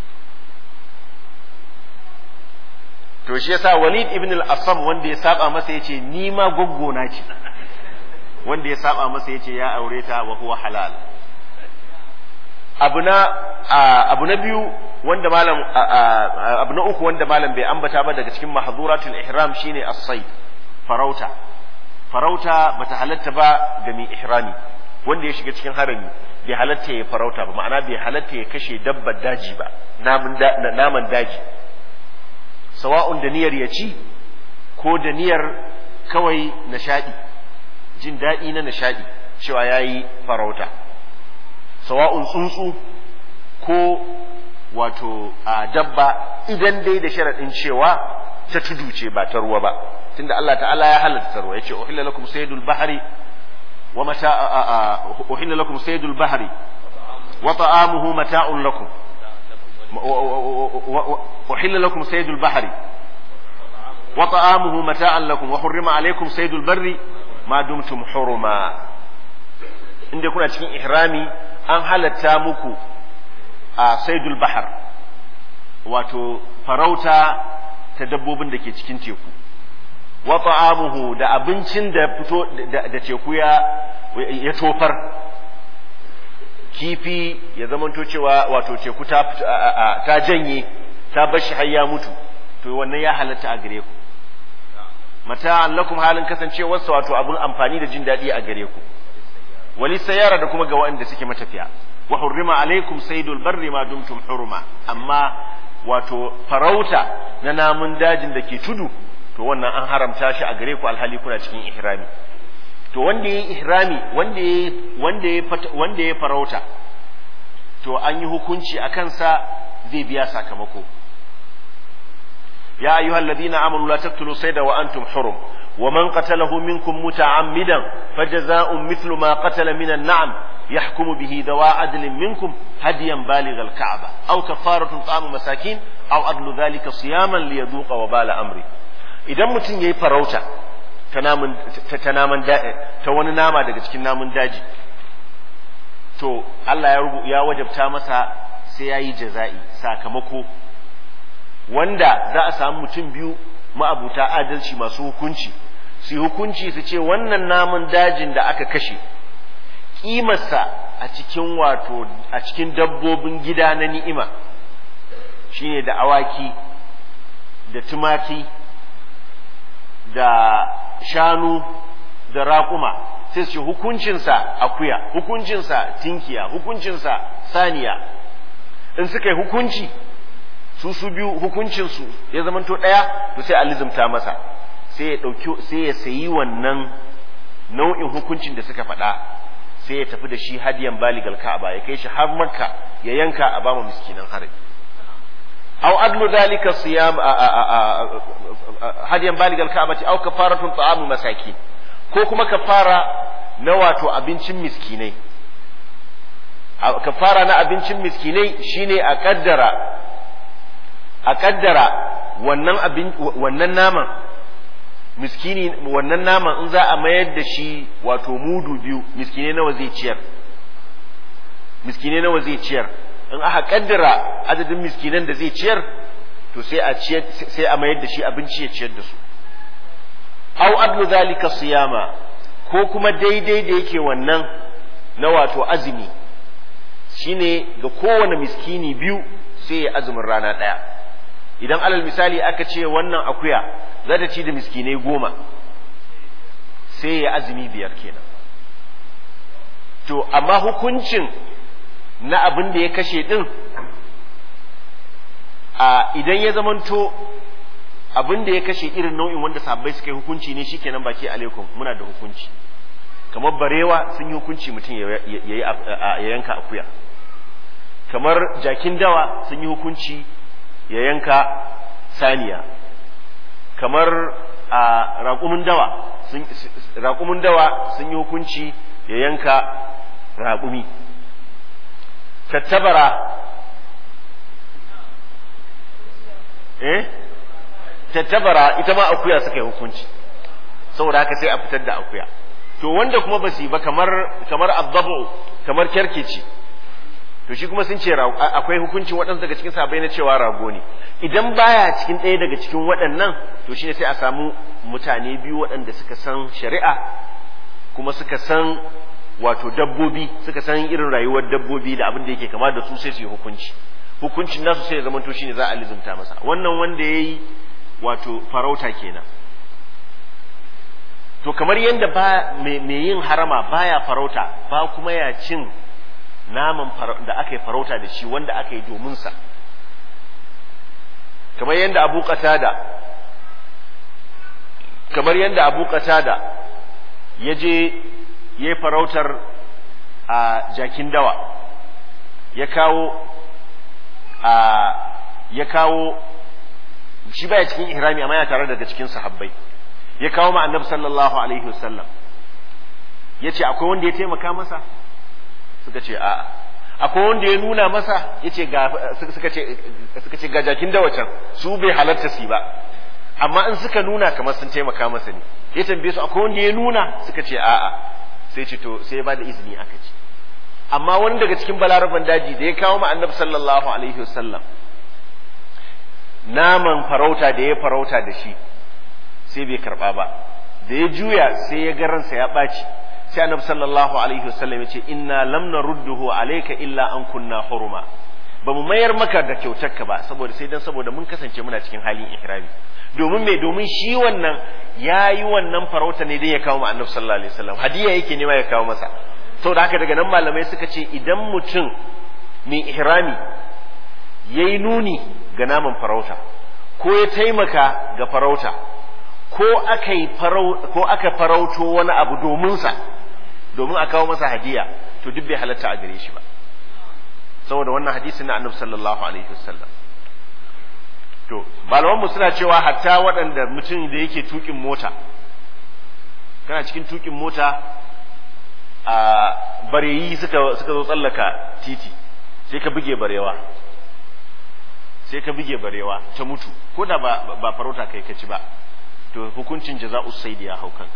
to shi yasa walid ibn al-asam wanda ya saba masa yace ni ma gwaggona ce wanda ya saba masa yace ya aure ta wa huwa halal abu na abu na biyu wanda malam abu na uku wanda malam bai ambata ba daga cikin mahzuratul ihram shine as-sayd farauta farauta bata halatta ba ga mai ihrami wanda ya shiga cikin harami bai halatta ya farauta ba ma'ana bai halatta ya kashe dabbar daji ba naman daji sawa'un da niyyar ya ci ko da niyyar kawai nishadi jin daɗi na nishadi cewa ya yi farauta sawa'un tsuntsu ko wato a dabba idan dai da sharaɗin cewa ta tudu ce ba ta ruwa ba tunda Allah ta'ala ya halatta ruwa yace uhilla lakum saydul bahri wa mata uhilla lakum saydul bahri wa ta'amuhu mata'un lakum uhilla lakum saydul bahri wa ta'amuhu mata'an lakum wa hurrima alaykum saydul barri ma dumtum huruma inda kuna cikin ihrami an halatta muku a saydul bahar wato farauta ta dabbobin da ke cikin teku wa ta'amuhu da abincin da fito da teku ya ya tofar kifi ya zamanto cewa wato teku ta ta janye ta bar shi har ya mutu to wannan ya halatta a gare ku mata lakum halin kasancewarsa wato abin amfani da jin daɗi a gare ku wali sayara da kuma ga waɗanda suke matafiya wa hurrima alaikum saydul barri ma dumtum hurma amma wato farauta na namun dajin da ke tudu to wannan an haramta shi a gare ku alhali kuna cikin ihrami to wanda yayi ihrami wanda yayi wanda yayi wanda yayi farauta to an yi hukunci a kansa zai biya sakamako ya ayyuhal ladina amanu la taqtulu sayda wa antum hurum ومن قتله منكم متعمدا فجزاء مثل ما قتل من النعم يحكم به ذوى عدل منكم هديا بالغ الكعبة أو كفارة طعام مساكين أو عدل ذلك صياما ليذوق وبال أمره idan mutum ya yi farauta ta naman ta wani nama daga cikin namun daji to Allah ya wajabta masa sai ya yi jaza'i sakamako wanda za a samu mutum biyu ma'abuta adalci masu hukunci su hukunci su ce wannan namun dajin da aka kashe ƙimarsa a cikin wato a cikin dabbobin gida na ni'ima shine da awaki da tumaki da shanu da raƙuma sai su hukuncinsa akuya hukuncinsa tinkiya hukuncinsa saniya in suka yi hukunci su su biyu hukuncinsu ya zamanto ɗaya to sai a lizumta masa sai ya ɗauki sai ya sayi wannan nau'in hukuncin da suka faɗa sai ya tafi da shi hadiyan baligal ka'aba ya kai shi har makka ya yanka a bama miskinan harami aw adlu dhalika siyam hadiyan baligal ka'aba aw kafaratun ta'amu masaki ko kuma kafara na wato abincin miskinai kafara na abincin miskinai shine a kaddara a kaddara wannan abin wannan naman miskini wannan naman in za a mayar da shi wato mudu biyu miskine nawa zai ciyar miskine nawa zai ciyar in aka kaddara adadin miskinan da zai ciyar to sai a ciyar sai a mayar da shi abinci ya ciyar da su au adlu zalika siyama ko kuma daidai da yake wannan na wato azumi shine ga kowane miskini biyu sai ya azumin rana ɗaya idan alal misali aka ce wannan akuya za ta ci da miskinai goma sai ya azumi biyar kenan to amma hukuncin na abin da ya kashe din a idan ya zamanto abin da ya kashe irin nau'in wanda sabbai suka yi hukunci ne shikenan baki alaikum muna da hukunci kamar barewa sun yi hukunci mutum ya yanka akuya kamar jakin dawa sun yi hukunci ya yanka saniya kamar a raƙumin dawa raƙumin dawa sun yi hukunci ya yanka raƙumi tattabara eh tattabara ita ma akuya suka yi hukunci saboda haka sai a fitar da akuya to wanda kuma ba su yi ba kamar kamar azzabu kamar kerkeci to shi kuma sun ce akwai hukuncin waɗansu daga cikin sabai na cewa rago ne idan baya cikin ɗaya daga cikin waɗannan to shine sai a samu mutane biyu waɗanda suka san shari'a kuma suka san wato dabbobi suka san irin rayuwar dabbobi da abin da yake kama da su sai su yi hukunci hukuncin nasu sai ya zama to shine za a lizumta masa wannan wanda yayi wato farauta kenan to kamar yadda ba mai yin harama baya farauta ba kuma ya cin naman da aka yi farauta da shi wanda aka yi domin sa kamar yadda abu qatada kamar yadda abu qatada ya je ya yi farautar a jakin dawa ya kawo a ya kawo shi baya cikin ihrami amma ya tare daga cikin sahabbai ya kawo ma annabi sallallahu alaihi wasallam ya ce akwai wanda ya taimaka masa suka ce a'a akwai wanda ya nuna masa ya ce ga suka ce suka ce ga jakin dawa can su bai halarta su ba amma in suka nuna kamar sun taimaka masa ne ya tambaye su akwai wanda ya nuna suka ce a'a sai ce to sai ya bada izini aka ce amma wani daga cikin balaraban daji da ya kawo ma annabi sallallahu alaihi wasallam naman farauta da ya farauta da shi sai bai karba ba da ya juya sai ya ga ransa ya ɓaci sai annabi sallallahu alaihi wasallam ya ce inna lam narudduhu alayka illa an kunna huruma ba mu mayar maka da kyautarka ba saboda sai dan saboda mun kasance muna cikin halin ihrami domin me domin shi wannan ya yi wannan farauta ne dai ya kawo ma annabi sallallahu alaihi wasallam hadiya yake nema ya kawo masa saboda haka daga nan malamai suka ce idan mutum mai ihrami yayi nuni ga naman farauta ko ya taimaka ga farauta ko aka yi ko aka farauto wani abu domin sa domin a kawo masa hadiya to duk bai halatta a gare shi ba saboda wannan hadisin na annabi sallallahu alaihi wasallam to malaman mu suna cewa hatta waɗanda mutum da yake tukin mota kana cikin tukin mota a bareyi suka suka zo tsallaka titi sai ka buge barewa sai ka buge barewa ta mutu ko da ba ba farauta kai ka ci ba to hukuncin jaza'u saidi ya hau kanka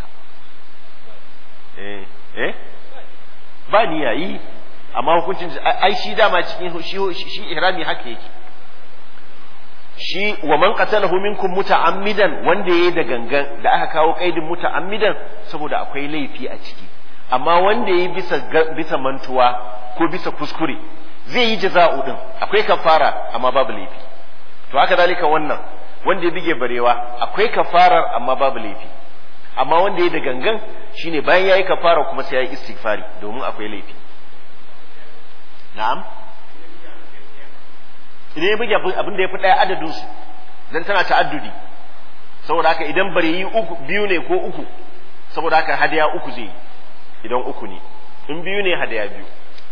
eh eh ba niyya yi amma hukuncin ai shi dama cikin shi shi ihrami haka yake shi wa man qatalahu minkum muta'ammidan wanda yayi da gangan da aka kawo kaidin muta'ammidan saboda akwai laifi a ciki amma wanda yayi bisa bisa mantuwa ko bisa kuskure zai yi jaza'u din akwai kafara amma babu laifi to haka dalika wannan wanda ya bige barewa akwai kafarar amma babu laifi amma wanda ya da gangan shine bayan yayi kafara kuma sai yayi istighfari domin akwai laifi na'am idan ya buge abin da ya fi ɗaya adadin su dan tana ta'addudi saboda haka idan bareyi uku biyu ne ko uku saboda haka hadaya uku zai idan uku ne in biyu ne hadaya biyu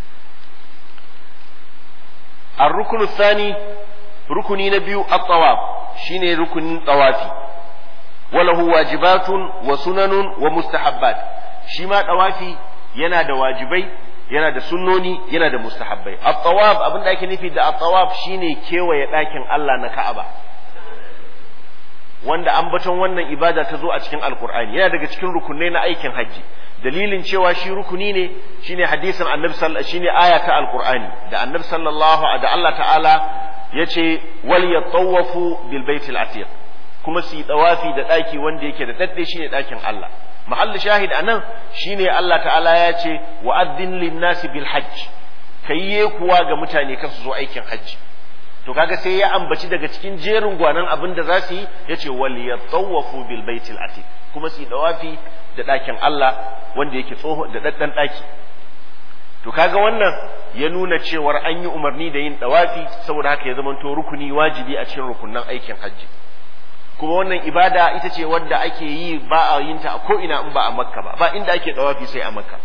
الركن الثاني rukuni na biyu at-tawaf shine rukunin tawafi walahu wajibatun wa sunanun wa mustahabbat shi ma tawafi yana da wajibai yana da sunnoni yana da mustahabbai at-tawaf abin da ake nufi da at-tawaf shine kewaye ɗakin Allah na Ka'aba wanda ambaton wannan ibada ta zo a cikin alkur'ani yana daga cikin rukunai na aikin hajji dalilin cewa shi rukuni ne shine hadisin annabi sallallahu shine aya ta alkur'ani da annabi sallallahu da Allah ta'ala yace wal yatawafu bil baitil atiq kuma su yi tawafi da daki wanda yake da dadde shine dakin Allah mahallin shahid anan shine Allah ta'ala ya ce wa'addin lin nasi bil hajj kayye kuwa ga mutane kan su zo aikin hajji to kaga sai ya ambaci daga cikin jerin gwanan abin da za su yi yace wal yatawafu bil baitil atiq kuma su yi tawafi da dakin Allah wanda yake tsoho da daddan daki to kaga wannan ya nuna cewar an yi umarni da yin dawafi saboda haka ya zamanto rukuni wajibi a cikin rukunnan aikin hajji kuma wannan ibada ita ce wadda ake yi ba a yin ta a ko ina in ba a makka ba ba inda ake dawafi sai a makka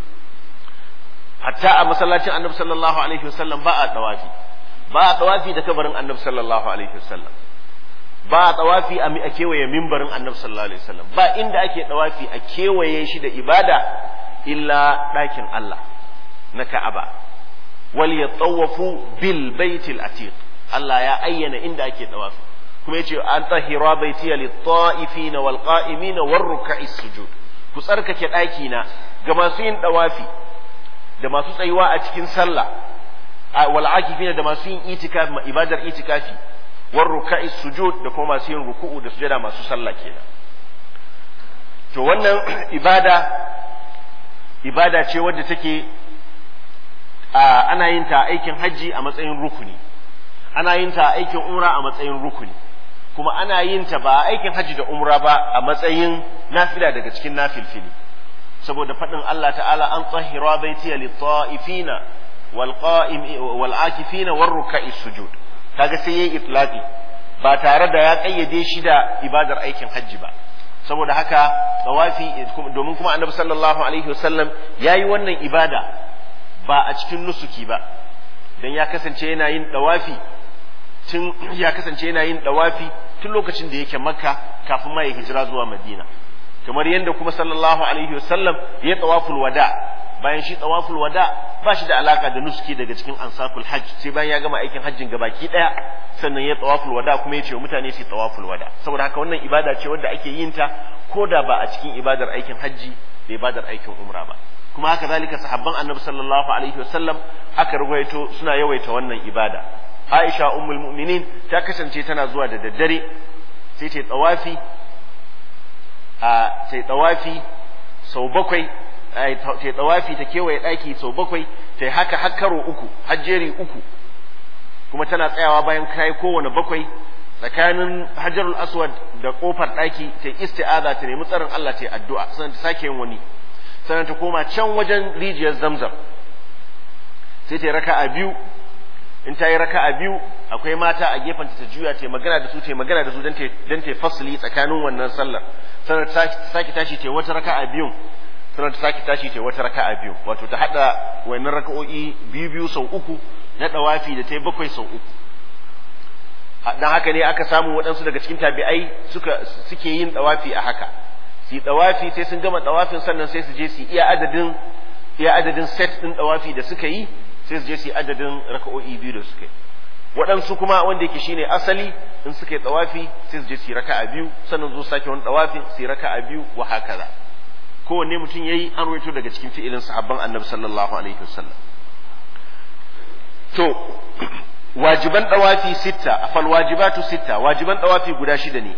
hatta a masallacin annabi sallallahu alaihi wasallam ba a dawafi ba a dawafi da kabarin annabi sallallahu alaihi wasallam ba a dawafi a kewaye mimbarin annabi sallallahu alaihi wasallam ba inda ake dawafi a kewaye shi da ibada illa ɗakin Allah na Ka'aba wal yatawafu bil baitil atiq Allah ya ayyana inda ake dawafi kuma yace an tahira baitiya lit ta'ifina wal qa'imina war ruk'is sujud ku tsarkake ɗaki na ga masu yin dawafi da masu tsayuwa a cikin sallah wal akifina da masu yin itikafi ibadar itikafi war ruk'is sujud da kuma masu yin ruku'u da sujada masu sallah kenan to wannan ibada ibada ce wadda take ana yin ta aikin hajji a matsayin rukuni ana yin ta aikin umra a matsayin rukuni kuma ana yin ta ba aikin hajji da umra ba a matsayin nafila daga cikin nafilfili saboda faɗin Allah ta'ala an tsahira baitiya lit-ta'ifina wal qa'im wal akifina war ruk'i sujud kaga sai yayi itlaqi ba tare da ya kayyade shi da ibadar aikin hajji ba saboda haka tawafi domin kuma annabi sallallahu alaihi wasallam yayi wannan ibada ba a cikin nusuki ba dan ya kasance yana yin dawafi tun ya kasance yana yin dawafi tun lokacin da yake makka kafin ma ya hijira zuwa madina kamar yadda kuma sallallahu alaihi wasallam ya tawaful wada bayan shi tawaful wada ba shi da alaka da nuski daga cikin ansakul hajj sai bayan ya gama aikin hajjin gabaki daya sannan ya tawaful wada kuma ya ce wa mutane su tawaful wada saboda haka wannan ibada ce wadda ake yin ta ko da ba a cikin ibadar aikin hajji da ibadar aikin umra ba kuma haka zalika sahabban annabi sallallahu alaihi wasallam aka ruwaito suna yawaita wannan ibada Aisha ummul mu'minin ta kasance tana zuwa da daddare sai ta tsawafi a ta tsawafi sau bakwai ta tsawafi ta kewaye daki sau bakwai ta haka hakkaro uku hajjeri uku kuma tana tsayawa bayan kai kowane bakwai tsakanin hajarul aswad da kofar daki ta isti'aza ta nemi tsarin Allah ta addu'a sannan ta sake yin wani sannan ta koma can wajen rijiyar zamzam sai ta yi raka'a biyu in ta yi raka'a biyu akwai mata a gefen ta juya ta magana da su ta magana da su don ta fasali tsakanin wannan sallar sannan ta sake tashi ta wata raka'a biyun sannan ta sake tashi ta wata raka'a biyu wato ta hada wannan raka'o'i biyu biyu sau uku na dawafi da ta yi bakwai sau uku dan haka ne aka samu waɗansu daga cikin tabi'ai suka suke yin dawafi a haka su dawafi sai sun gama dawafin sannan sai su je su iya adadin iya adadin set din dawafi da suka yi sai su je su yi adadin raka'o'i biyu da suka yi waɗansu kuma wanda yake shine asali in suka yi tsawafi sai su je su yi raka'a biyu sannan zo sake wani tsawafi su yi raka'a biyu wa hakaza kowanne mutum yayi an rawaito daga cikin fi'ilin sahabban annabi sallallahu alaihi wasallam to wajiban tsawafi sitta afal wajibatu sitta wajiban tsawafi guda shida ne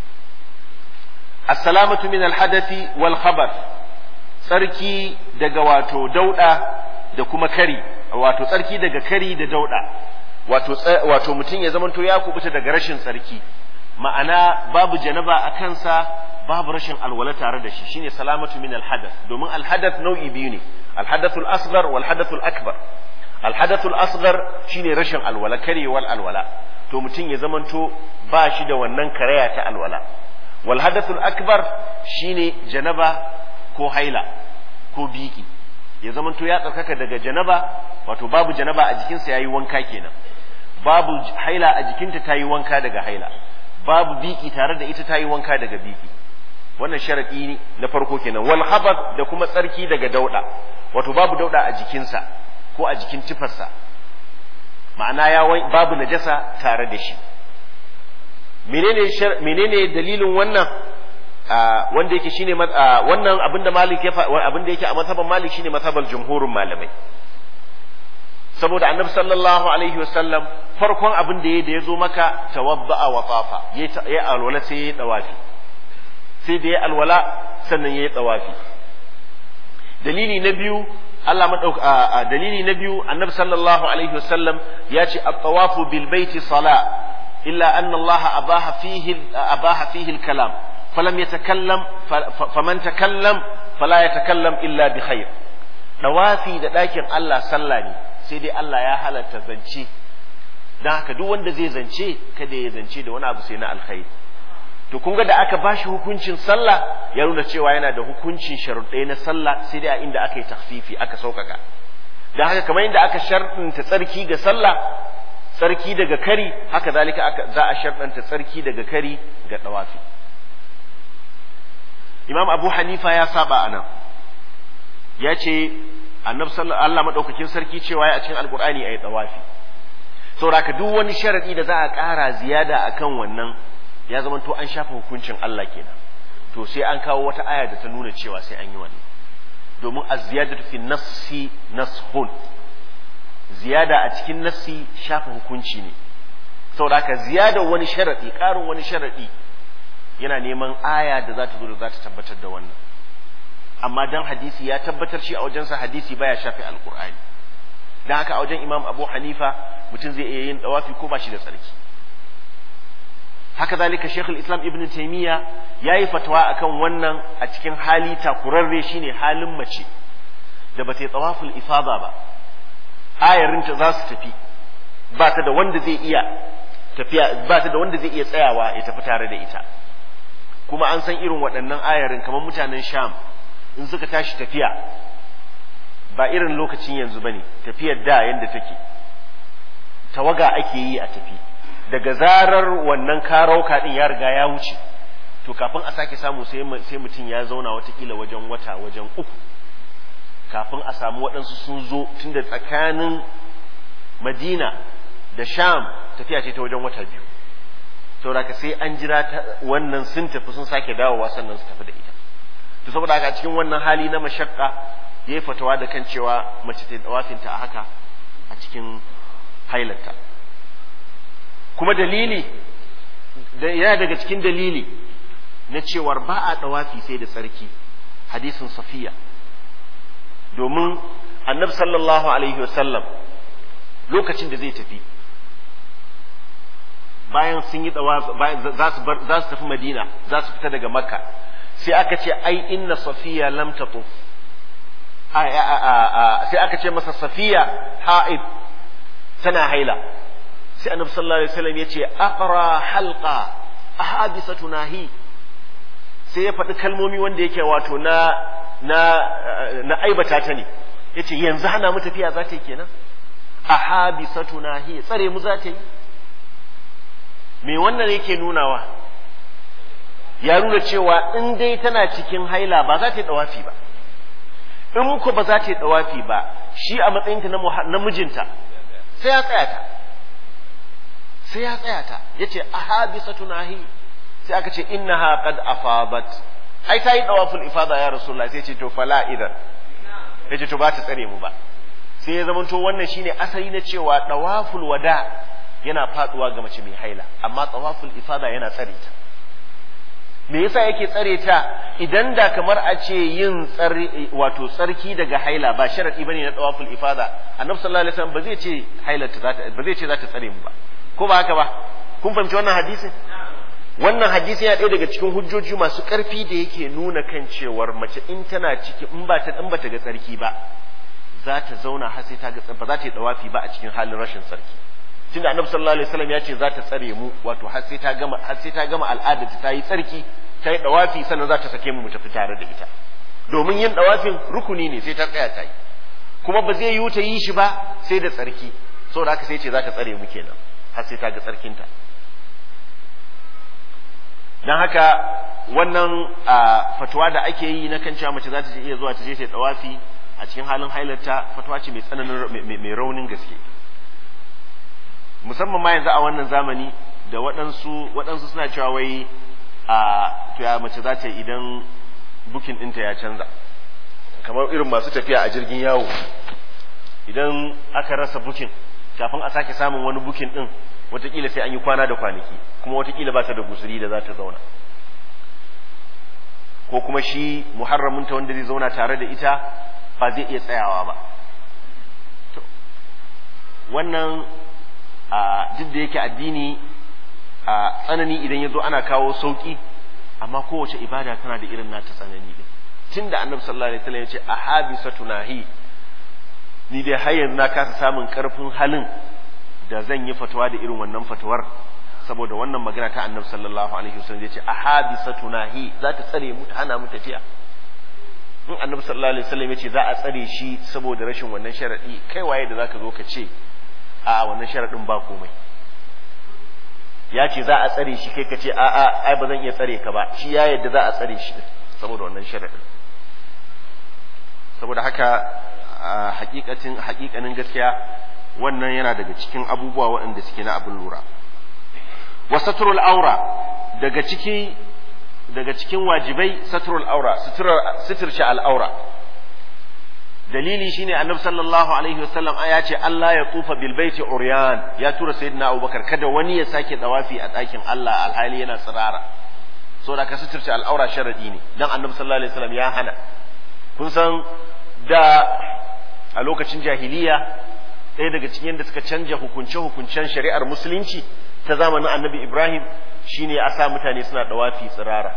assalamatu min alhadathi wal khabath tsarki daga wato dauda da kuma kari wato tsarki daga kari da dauda wato wato mutum ya zamanto ya kubuta daga rashin tsarki ma'ana babu janaba a kansa babu rashin alwala tare da shi shine salamatu min alhadath domin alhadath nau'i biyu ne alhadathul asghar wal hadathul akbar alhadathul asghar shine rashin alwala karewar alwala to mutum ya zamanto ba shi da wannan karaya ta alwala wal hadathul akbar shine janaba ko haila ko biki ya zamanto ya tsarkaka daga janaba wato babu janaba a jikinsa yayi wanka kenan babu haila a jikinta ta yi wanka daga haila babu biki tare da ita ta yi wanka daga biki wannan sharadi ne na farko kenan wal habath da kuma tsarki daga dauda wato babu dauda a jikinsa ko a jikin tufarsa ma'ana ya babu najasa tare da shi menene menene dalilin wannan wanda yake shine wannan abinda malik ya abinda yake a mazhaban malik shine mazhaban jumhurin malamai saboda annabi sallallahu alaihi wasallam farkon abin da yayi da yazo maka tawadda'a wa tafa yayi alwala sai yayi dawafi sai da yayi alwala sannan yayi dawafi dalili na biyu Allah madauk dalili na biyu annabi sallallahu alaihi wasallam ya ce at-tawafu bil baiti sala illa anna Allah abaha fihi abaha fihi al-kalam falam yatakallam faman takallam fala yatakallam illa bi khair dawafi da dakin Allah sallah ne sai dai Allah ya halatta zance don haka duk wanda zai zance kada ya zance da wani abu sai na alkhairi to kun ga da aka bashi hukuncin sallah ya nuna cewa yana da hukuncin sharuɗai na sallah sai dai a inda aka yi takfifi aka sauƙaƙa don haka kamar inda aka sharɗanta tsarki ga sallah tsarki daga kari haka zalika aka za a sharɗanta tsarki daga kari ga ɗawafi imam abu hanifa ya saba a nan ya ce annabi sallallahu Allah madaukakin sarki cewa ya a cikin alqur'ani ayi tawafi saboda duk wani sharadi da za a ƙara ziyada akan wannan ya zama to an shafa hukuncin Allah kenan to sai an kawo wata aya da ta nuna cewa sai an yi wannan domin az-ziyadatu fi nassi nashun ziyada a cikin nassi shafa hukunci ne saboda haka ziyada wani sharadi ƙarin wani sharadi yana neman aya da za ta zo da za ta tabbatar da wannan amma dan hadisi ya tabbatar shi a wajensa hadisi baya shafi alkur'ani dan haka a wajen imam abu hanifa mutum zai iya yin dawafi ko ba shi da tsarki haka zalika Sheikhul Islam Ibn Taymiyyah yayi fatwa akan wannan a cikin hali takurarre shine halin mace da bata yi tawaful ifada ba ayarinta za su tafi ba ta da wanda zai iya tafiya ba ta da wanda zai iya tsayawa ya tafi tare da ita kuma an san irin waɗannan ayarin kamar mutanen Sham in suka tashi tafiya ba irin lokacin yanzu bane tafiyar da yanda take tawaga ake yi a tafi daga zarar wannan karauka din ya riga ya wuce to kafin a sake samu sai mutum ya zauna watakila wajen wata wajen uku kafin a samu waɗansu sun zo tunda tsakanin madina da sham tafiya ce ta wajen wata biyu saboda sai an jira wannan sun tafi sun sake dawowa sannan su tafi da ita to saboda haka cikin wannan hali na mashakka yayi fatawa da kan cewa mace ta dawafinta a haka a cikin hailarta kuma dalili yana daga cikin dalili na cewar ba a dawafi sai da tsarki hadisin safiya domin annabi sallallahu alaihi wasallam lokacin da zai tafi bayan sun yi za su tafi madina za su fita daga makka sai aka ce ai inna safiya lam tatuf sai aka ce masa safiya ha'id tana haila sai annabi sallallahu alaihi wasallam ya ce aqra halqa ahabisatu nahi sai ya faɗi kalmomi wanda yake wato na na na aibata ta ne yace yanzu hana mu tafiya za ta yi kenan ahabisatu nahi tsare mu za ta yi me wannan yake nunawa ya nuna cewa in dai tana cikin haila ba za ta yi dawafi ba in ku ba za ta yi dawafi ba shi a matsayinta na mijinta sai ya tsaya ta sai ya tsaya ta yace ahabisatu nahi sai aka ce innaha qad afabat ai ta yi dawaful ifada ya rasulullah sai ce to fala idan yace to ba ta tsare mu ba sai ya zamanto wannan shine asali na cewa dawaful wada yana faduwa ga mace mai haila amma tawaful ifada yana tsare ta me yasa yake tsare ta idan da kamar a ce yin tsari wato tsarki daga haila ba sharadi bane na tawaful ifada annabi sallallahu alaihi wasallam ba zai ce haila ta ba zai ce za ta tsare mu ba ko ba haka ba kun fahimci wannan hadisin wannan hadisi yana ɗaya daga cikin hujjoji masu ƙarfi da yake nuna kan cewar mace in tana ciki in ba ta in ba ta ga tsarki ba za ta zauna har sai ta ga ba za ta yi dawafi ba a cikin halin rashin tsarki tunda annabi sallallahu alaihi wasallam ya ce za ta tsare mu wato har sai ta gama har sai ta gama al'ada ta yi tsarki ta yi dawafi sannan za ta sake mu mu tafi tare da ita domin yin dawafin rukuni ne sai ta tsaya ta yi kuma ba zai yiwu ta yi shi ba sai da tsarki saboda haka sai ce za ta tsare mu kenan har sai ta ga tsarkinta don haka wannan fatuwa da ake yi na kan cewa mace za ta iya zuwa ta je ta dawafi a cikin halin hailarta fatuwa ce mai tsananin mai raunin gaske musamman ma yanzu a wannan zamani da waɗansu waɗansu suna cewa wai a to ya mace za ta idan bukin ɗinta ya canza kamar irin masu tafiya a jirgin yawo idan aka rasa bukin kafin a sake samun wani bukin ɗin watakila sai an yi kwana da kwanaki kuma watakila ba ta da gusuri da za ta zauna ko kuma shi muharraminta wanda zai zauna tare da ita ba zai iya tsayawa ba wannan duk da yake addini a tsanani idan ya zo ana kawo sauki amma kowace ibada tana da irin nata tsanani din tun da annabi sallallahu alaihi wasallam ya ce a habisatu nahi ni dai har yanzu na kasa samun karfin halin da zan yi fatawa da irin wannan fatawar saboda wannan magana ta annabi sallallahu alaihi wasallam ya ce a habisatu nahi za ta tsare mu ta hana mu tafiya in annabi sallallahu alaihi wasallam ya ce za a tsare shi saboda rashin wannan sharadi kai waye da zaka zo ka ce a wannan sharadin ba komai ya ce za a tsare shi kai ka ce a a ai ba zan iya tsare ka ba shi ya yadda za a tsare shi saboda wannan sharadin saboda haka hakikatin hakikanin gaskiya wannan yana daga cikin abubuwa waɗanda suke na abin lura wasatrul aura daga ciki daga cikin wajibai satrul aura suturce al'aura dalili shine annabi sallallahu alaihi wasallam ya ce Allah ya tufa bil baiti uryan ya tura sayyidina Abubakar kada wani ya sake dawafi a ɗakin Allah alhali yana tsirara so da ka suturce al'aura sharadi ne dan annabi sallallahu alaihi wasallam ya hana kun san da a lokacin jahiliya ɗaya daga cikin yadda suka canja hukunce hukuncen shari'ar musulunci ta zamanin annabi Ibrahim shine a sa mutane suna dawafi tsirara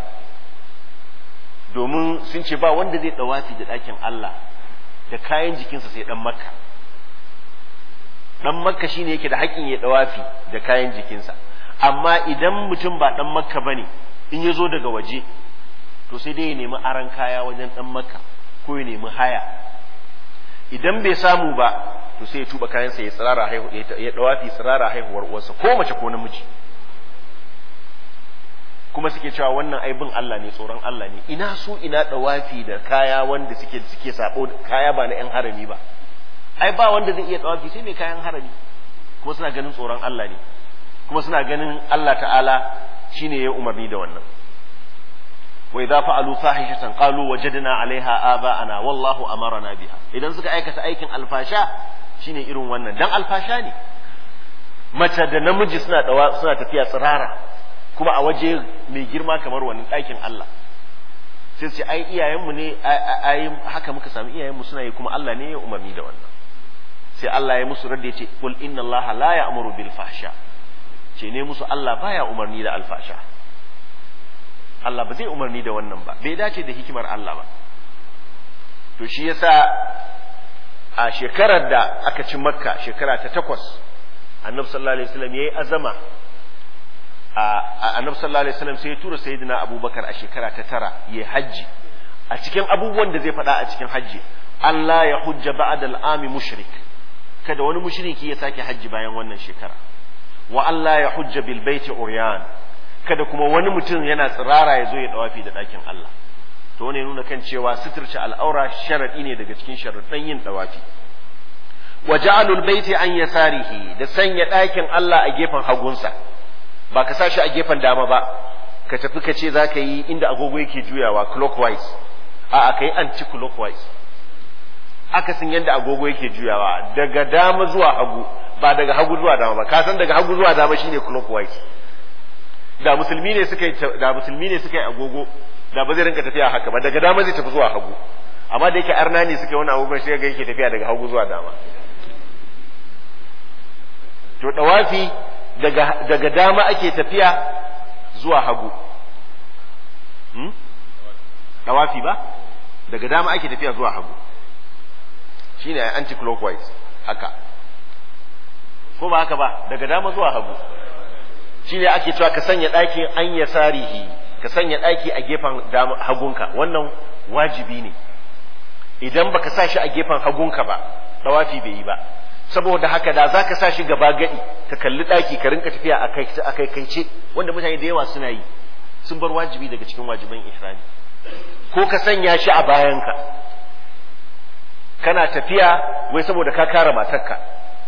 domin sun ce ba wanda zai dawafi da ɗakin Allah da kayan jikinsa sai dan makka dan makka shine yake da haƙƙin ya dawafi da kayan jikinsa amma idan mutum ba dan makka bane in ya zo daga waje to sai dai ya nemi aran kaya wajen dan makka ko ya nemi haya idan bai samu ba to sai ya tuba kayansa ya tsirara haihu ya dawafi tsirara haihuwar uwarsa ko mace ko namiji kuma suke cewa wannan aibin Allah ne tsoron Allah ne ina su ina dawafi da kaya wanda suke suke sabo kaya ba na yan harami ba ai ba wanda zai iya dawafi sai mai kayan harami kuma suna ganin tsoron Allah ne kuma suna ganin Allah ta'ala shine ya umarni da wannan wa idza fa'alu fahishatan qalu wajadna 'alayha aba'ana wallahu amarna biha idan suka aikata aikin alfasha shine irin wannan dan alfasha ne mace da namiji suna dawa suna tafiya tsirara kuma a waje mai girma kamar wannan ɗakin Allah sai su ce ai iyayenmu ne ai haka muka sami iyayenmu suna yi kuma Allah ne ya umarni da wannan sai Allah ya musu radda yace qul inna Allah la ya'muru bil fahsha ce ne musu Allah baya umarni da alfasha Allah ba zai umarni da wannan ba bai dace da hikimar Allah ba to shi yasa a shekarar da aka ci makka shekara ta takwas annabi sallallahu alaihi wasallam yayi azama a annabi sallallahu alaihi wasallam sai ya tura sayyidina abubakar a shekara ta tara yayi hajji a cikin abubuwan da zai faɗa a cikin hajji Allah ya hujja ba'da al'ami mushrik kada wani mushriki ya sake hajji bayan wannan shekara wa Allah ya hujja bil baiti uryan kada kuma wani mutum yana tsirara ya zo ya dawafi da ɗakin Allah to ne nuna kan cewa suturce al'aura sharadi ne daga cikin sharaɗan yin dawafi wa ja'alul baiti an yasarihi da sanya ɗakin Allah a gefen hagunsa ba ka sashi a gefen dama ba ka tafi ka ce za ka yi inda agogo yake juyawa clockwise a aka yi anti clockwise akasin yadda agogo yake juyawa daga dama zuwa hagu ba daga hagu zuwa dama ba ka san daga hagu zuwa dama shine clockwise da musulmi ne suka yi da musulmi ne suka yi agogo da ba zai rinka tafiya haka ba daga dama zai tafi zuwa hagu amma da yake arna ne suka yi wani agogon shi ga yake tafiya daga hagu zuwa dama to dawafi daga daga dama ake tafiya zuwa hagu hmm? dawafi ba daga dama ake tafiya zuwa hagu shine anti clockwise haka ko ba haka ba daga dama zuwa hagu shine ake cewa ka sanya ɗakin an ya sarihi ka sanya ɗaki a gefen hagunka wannan wajibi ne idan baka sa shi a gefen hagunka ba dawafi bai yi ba saboda haka da za ka sa shi gaba gadi ka kalli ɗaki ka rinka tafiya a kai kai ce wanda mutane da yawa suna yi sun bar wajibi daga cikin wajiban ihrami ko ka sanya shi a bayanka kana tafiya wai saboda ka kare matarka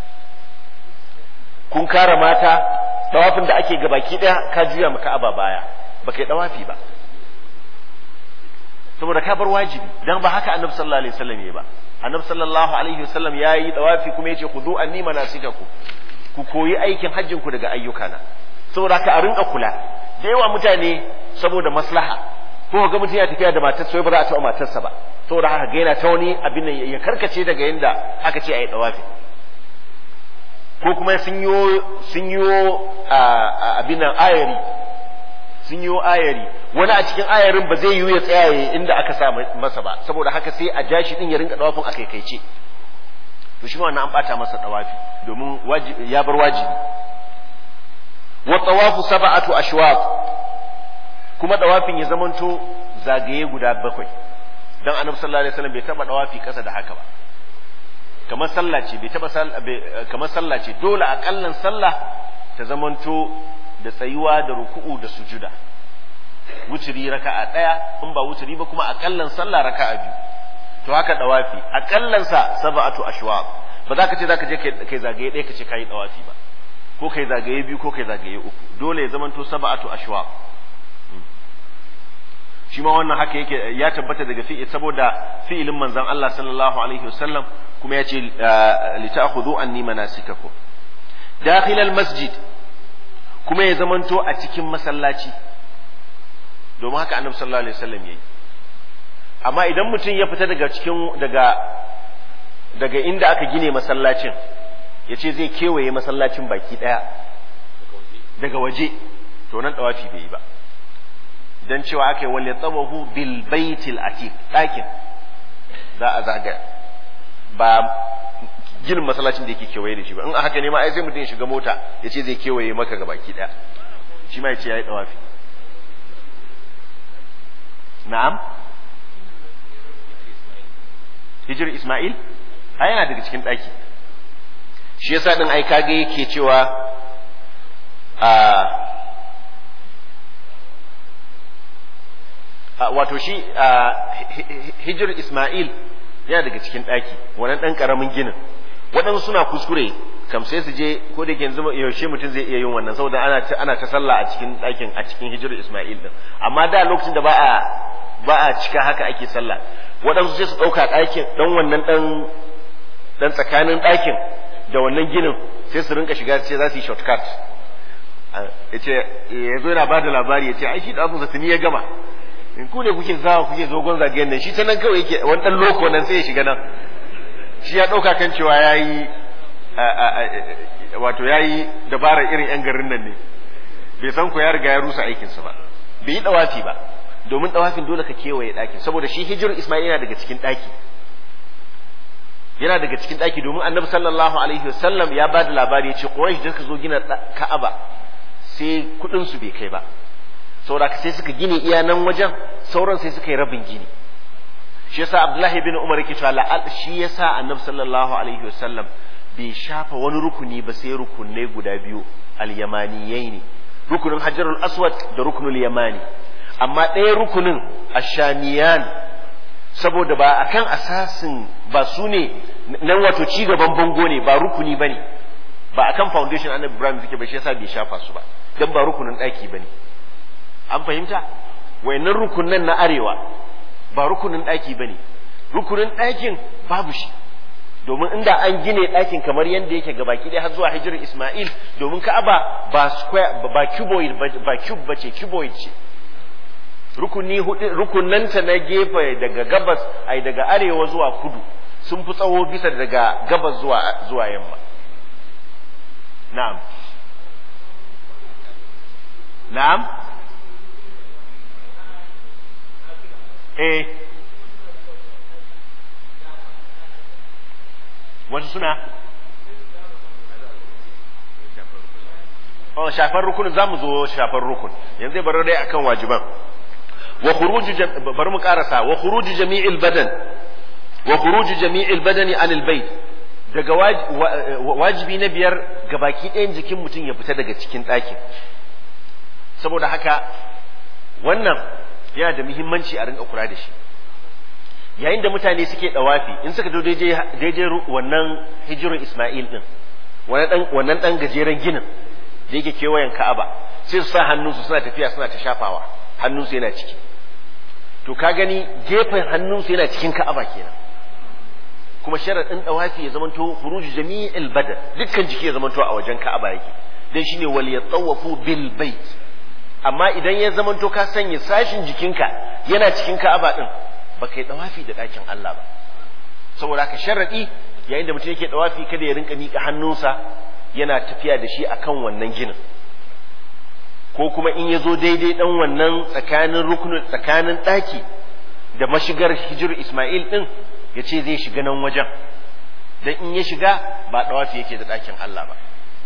kun kare mata dawafin da ake gabaki daya ka juya maka aba baya ba kai dawafi ba saboda ka bar wajibi dan ba haka annabi sallallahu alaihi wasallam yayi ba annabi sallallahu alaihi wasallam yayi dawafi kuma yace khudhu anni manasikakum ku koyi aikin hajjin ku daga ayyukana saboda haka a rinka kula da yawa mutane saboda maslaha ko ga mutum ya tafiya da matar sai ba za a taɓa matarsa ba saboda haka ga yana ta wani abin nan ya karkace daga yanda aka ce a yi dawafi ko kuma sun yi sun yi abin nan ayari sun yi ayari wani a cikin ayarin ba zai yi ya tsaya inda aka sa masa ba saboda haka sai a jashi din ya rinka dawafin a kaikaice to shi wannan an bata masa dawafi domin ya bar wajibi wa tawafu sab'atu ashwaq kuma dawafin ya zamanto zagaye guda bakwai dan annabi sallallahu alaihi wasallam bai taba dawafi kasa da haka ba kamar sallah ce bai taba kamar sallah ce dole akallan sallah ta zamanto da tsayuwa da ruku'u da sujuda wuciri raka'a daya in ba wuciri ba kuma akallan sallah raka'a biyu to haka dawafi akallan sa sab'atu ashwaq ba za ka ce za ka je kai zagaye ɗaya ka ce kai dawafi ba ko kai zagaye biyu ko kai zagaye uku dole ya zamanto sab'atu ashwaq shi ma wannan haka yake ya tabbata daga fi'i saboda fi'ilin manzon Allah sallallahu alaihi wasallam kuma ya ce li ta'khudhu anni manasikakum dakhil al masjid kuma ya zamanto a cikin masallaci domin haka annabi sallallahu alaihi wasallam yayi amma idan mutum ya fita daga cikin daga daga inda aka gine masallacin ya ce zai kewaye masallacin baki daya daga waje to nan dawafi bai yi ba dan cewa aka yi wal yatawafu bil baitil atiq ɗakin za a zagaya ba ginin masallacin da yake kewaye da shi ba in a haka ne ma ai sai mutum ya shiga mota ya ce zai kewaye maka ga baki ɗaya shi ma ya ce ya yi dawafi na'am hijir isma'il ai yana daga cikin ɗaki shi yasa din ai kage yake cewa a wato shi hijir Ismail yana daga cikin ɗaki wannan ɗan ƙaramin ginin waɗansu suna kuskure kam sai su je ko da yanzu yaushe mutum zai iya yin wannan saboda ana ta ana ta sallah a cikin ɗakin a cikin hijir Ismail din amma da lokacin da ba a ba a cika haka ake sallah waɗansu sai su ɗauka ɗakin ɗan wannan ɗan ɗan tsakanin ɗakin da wannan ginin sai su rinka shiga sai za su yi shortcut ya ce ya zo yana ba da labari ya ce ai shi da tuni ya gama in ku ne kuke zawa kuke zogon zagayen nan shi ta nan kawai yake wani ɗan loko nan sai ya shiga nan shi ya ɗauka kan cewa ya yi wato ya yi dabarar irin 'yan garin nan ne bai san ko ya riga ya rusa aikinsa ba bai yi ɗawafi ba domin ɗawafin dole ka kewaye ɗakin saboda shi hijir ismail yana daga cikin ɗaki yana daga cikin ɗaki domin annabi sallallahu alaihi wasallam ya ba da labari ya ce quraish da suka zo gina ka'aba sai kuɗin su bai kai ba saboda sai suka gine iya nan wajen sauran sai suka yi rabin gini shi yasa abdullahi bin umar yake cewa la'al shi yasa annabi sallallahu alaihi wasallam bai shafa wani rukuni ba sai rukunai guda biyu al-yamaniyai ne rukunin hajarul aswad da rukunul yamani amma ɗaya rukunin ashamiyan saboda ba akan asasin ba su ne nan wato ci gaban bango ne ba rukuni ba ne ba akan foundation annabi ibrahim suke ba shi yasa bai shafa su ba dan ba rukunin ɗaki ba ne an fahimta wayannan rukunan na arewa ba rukunin ɗaki ba ne rukunin ɗakin babu shi domin inda an gine ɗakin kamar yadda yake ga baki ɗaya har zuwa hijirar isma'il domin ka'aba ba square ba cuboid ba cube ba ce cuboid ce rukuni hudu rukunanta na gefe daga gabas ai daga arewa zuwa kudu sun fi tsawo bisa daga gabas zuwa zuwa yamma na'am na'am eh wasu suna oh shafar rukunin zamu zo shafar rukun yanzu zai bar dai akan wajiban wa khuruju bari mu karasa wa khuruju jami'il badan wa khuruju jami'il badani anil bayt daga wajibi na biyar gabaki ɗayan jikin mutum ya fita daga cikin ɗakin saboda haka wannan yana da muhimmanci a rinka kula da shi yayin da mutane suke dawafi in suka zo daidai wannan hijirin Ismail din wannan dan gajeren ginin da yake kewayen Ka'aba sai su sa hannunsu suna tafiya suna ta shafawa hannunsu yana ciki to ka gani gefen hannunsu yana cikin Ka'aba kenan kuma sharaɗin dawafi ya zamanto furuju jami'il badan dukkan jiki ya zamanto a wajen Ka'aba yake dan shine wal yatawafu bil bait amma idan ya zamanto ka sanya sashin jikinka yana cikin Ka'aba din ba kai dawafi da ɗakin Allah ba saboda haka sharaɗi yayin da mutum yake dawafi kada ya rinka miƙa hannunsa yana tafiya da shi akan wannan ginin ko kuma in ya zo daidai ɗan wannan tsakanin rukunin tsakanin ɗaki da mashigar hijir Ismail ɗin ya ce zai shiga nan wajen dan in ya shiga ba dawafi yake da ɗakin Allah ba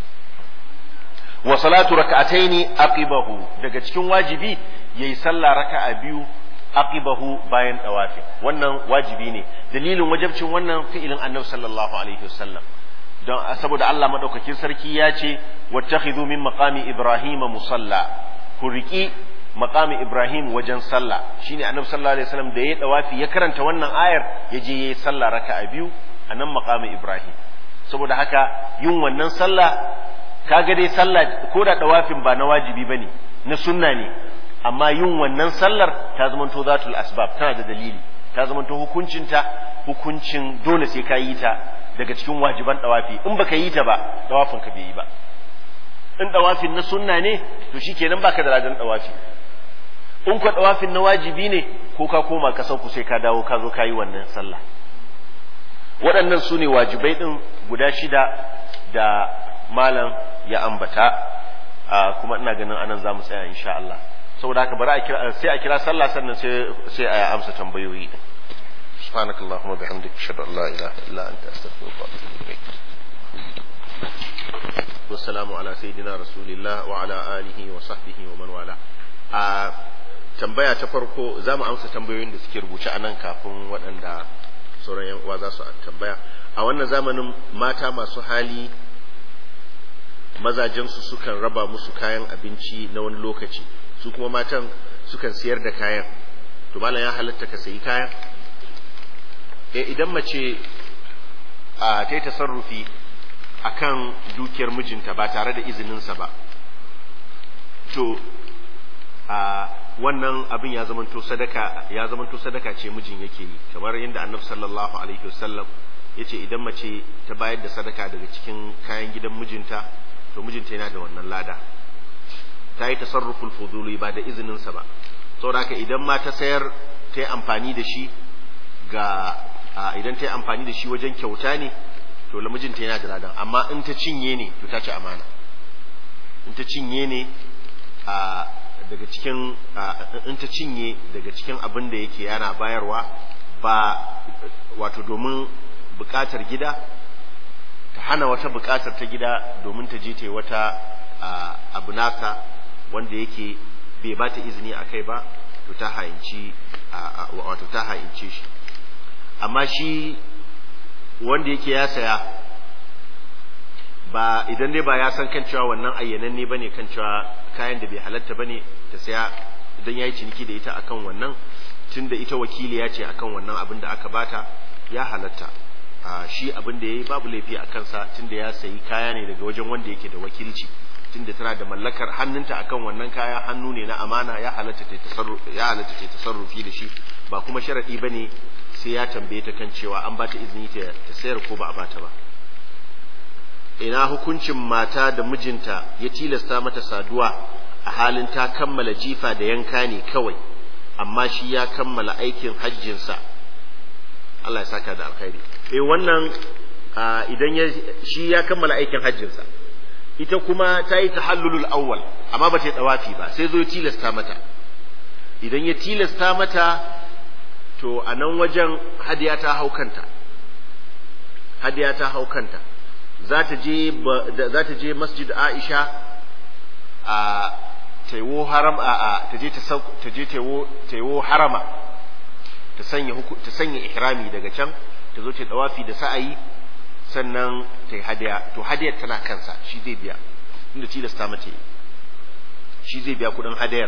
wa salatu raka'ataini aqibahu daga cikin wajibi yayi sallah raka'a biyu aqibahu bayan tawafi wannan wajibi ne dalilin wajabcin wannan fi'ilin annabi sallallahu alaihi wasallam don saboda Allah madaukakin sarki ya ce wattakhidhu min maqami ibrahima musalla ku riki maqami ibrahim wajen sallah shine annabi sallallahu alaihi wasallam da ya tawafi ya karanta wannan ayar ya je yayi sallah raka'a biyu a nan maqami ibrahim saboda haka yin wannan sallah kaga dai sallah ko da tawafin ba na wajibi bane na sunna ne amma yin wannan sallar ta zamanto zatul asbab tana da dalili ta zamanto hukuncinta hukuncin dole sai ka yi ta daga cikin wajiban dawafi in baka yi ta ba dawafin ka bai yi ba in dawafin na sunna ne to shikenan baka da ladan dawafi in ka dawafin na wajibi ne ko ka koma ka sauku sai ka dawo ka zo ka yi wannan sallah waɗannan su ne wajibai ɗin guda shida da malam ya ambata kuma ina ganin anan za mu tsaya insha Allah saboda haka bari a kira sai a kira sallah sannan sai sai a amsa tambayoyi din subhanakallahumma bihamdika ashhadu an la ilaha illa anta astaghfiruka wa atubu ilayk wassalamu ala sayyidina rasulillah wa ala alihi wa sahbihi wa man wala a tambaya ta farko za mu amsa tambayoyin da suke rubuce a nan kafin waɗanda sauran yan uwa za su tambaya a wannan zamanin mata masu hali mazajensu sukan raba musu kayan abinci na wani lokaci su kuma matan sukan siyar da kayan to malam ya halatta ka sayi kayan eh idan mace a ta yi tasarrufi akan dukiyar mijinta ba tare da izininsa ba to a wannan abin ya zamanto sadaka ya zamanto sadaka ce mijin yake yi kamar yadda annabi sallallahu alaihi wasallam yace idan mace ta bayar da sadaka daga cikin kayan gidan mijinta to mijinta yana da wannan lada ta yi tasarruful fuduli ba da izinin sa ba saboda haka idan ma ta sayar ta yi amfani da shi ga idan ta yi amfani da shi wajen kyauta ne to la mijinta yana da ladan amma in ta cinye ne to ta ci amana in ta cinye ne a daga cikin in ta cinye daga cikin abin da yake yana bayarwa ba wato domin bukatar gida ta hana wata bukatar ta gida domin ta je ta yi wata abu nasa wanda yake bai ba ta izini a kai ba to ta hayinci wato ta hayince shi amma shi wanda yake ya saya ba idan dai ba ya san kan cewa wannan ayyanan ne bane kan cewa kayan da bai halatta bane ta saya idan yayi ciniki da ita akan wannan tunda ita wakiliya ce akan wannan abin da aka bata ya halatta shi abin da yayi babu laifi a kansa tunda ya sayi kaya ne daga wajen wanda yake da wakilci tunda tana da mallakar hannunta akan wannan kaya hannu ne na amana ya halatta ta tasarrufi ya halatta ta tasarrufi da shi ba kuma sharadi bane sai ya tambaye ta kan cewa an bata izini ta sayar ko ba a bata ba ina hukuncin mata da mijinta ya tilasta mata saduwa a halin ta kammala jifa da yanka ne kawai amma shi ya kammala aikin hajjinsa Allah ya saka da alkhairi eh wannan idan ya shi ya kammala aikin hajjinsa ita kuma ta yi tahallulul awwal amma ba ta yi tsawafi ba sai zo ya tilasta mata idan ya tilasta mata to a nan wajen hadiya ta hau kanta hadiya ta hau kanta za ta je za ta je masjid Aisha a taiwo haram a ta je ta je taiwo taiwo harama ta sanya ta sanya ihrami daga can ta zo ta dawafi da sa'ayi sannan ta yi hadiya to hadiyar tana kansa shi zai biya inda tilasta mata yi shi zai biya kudin hadayar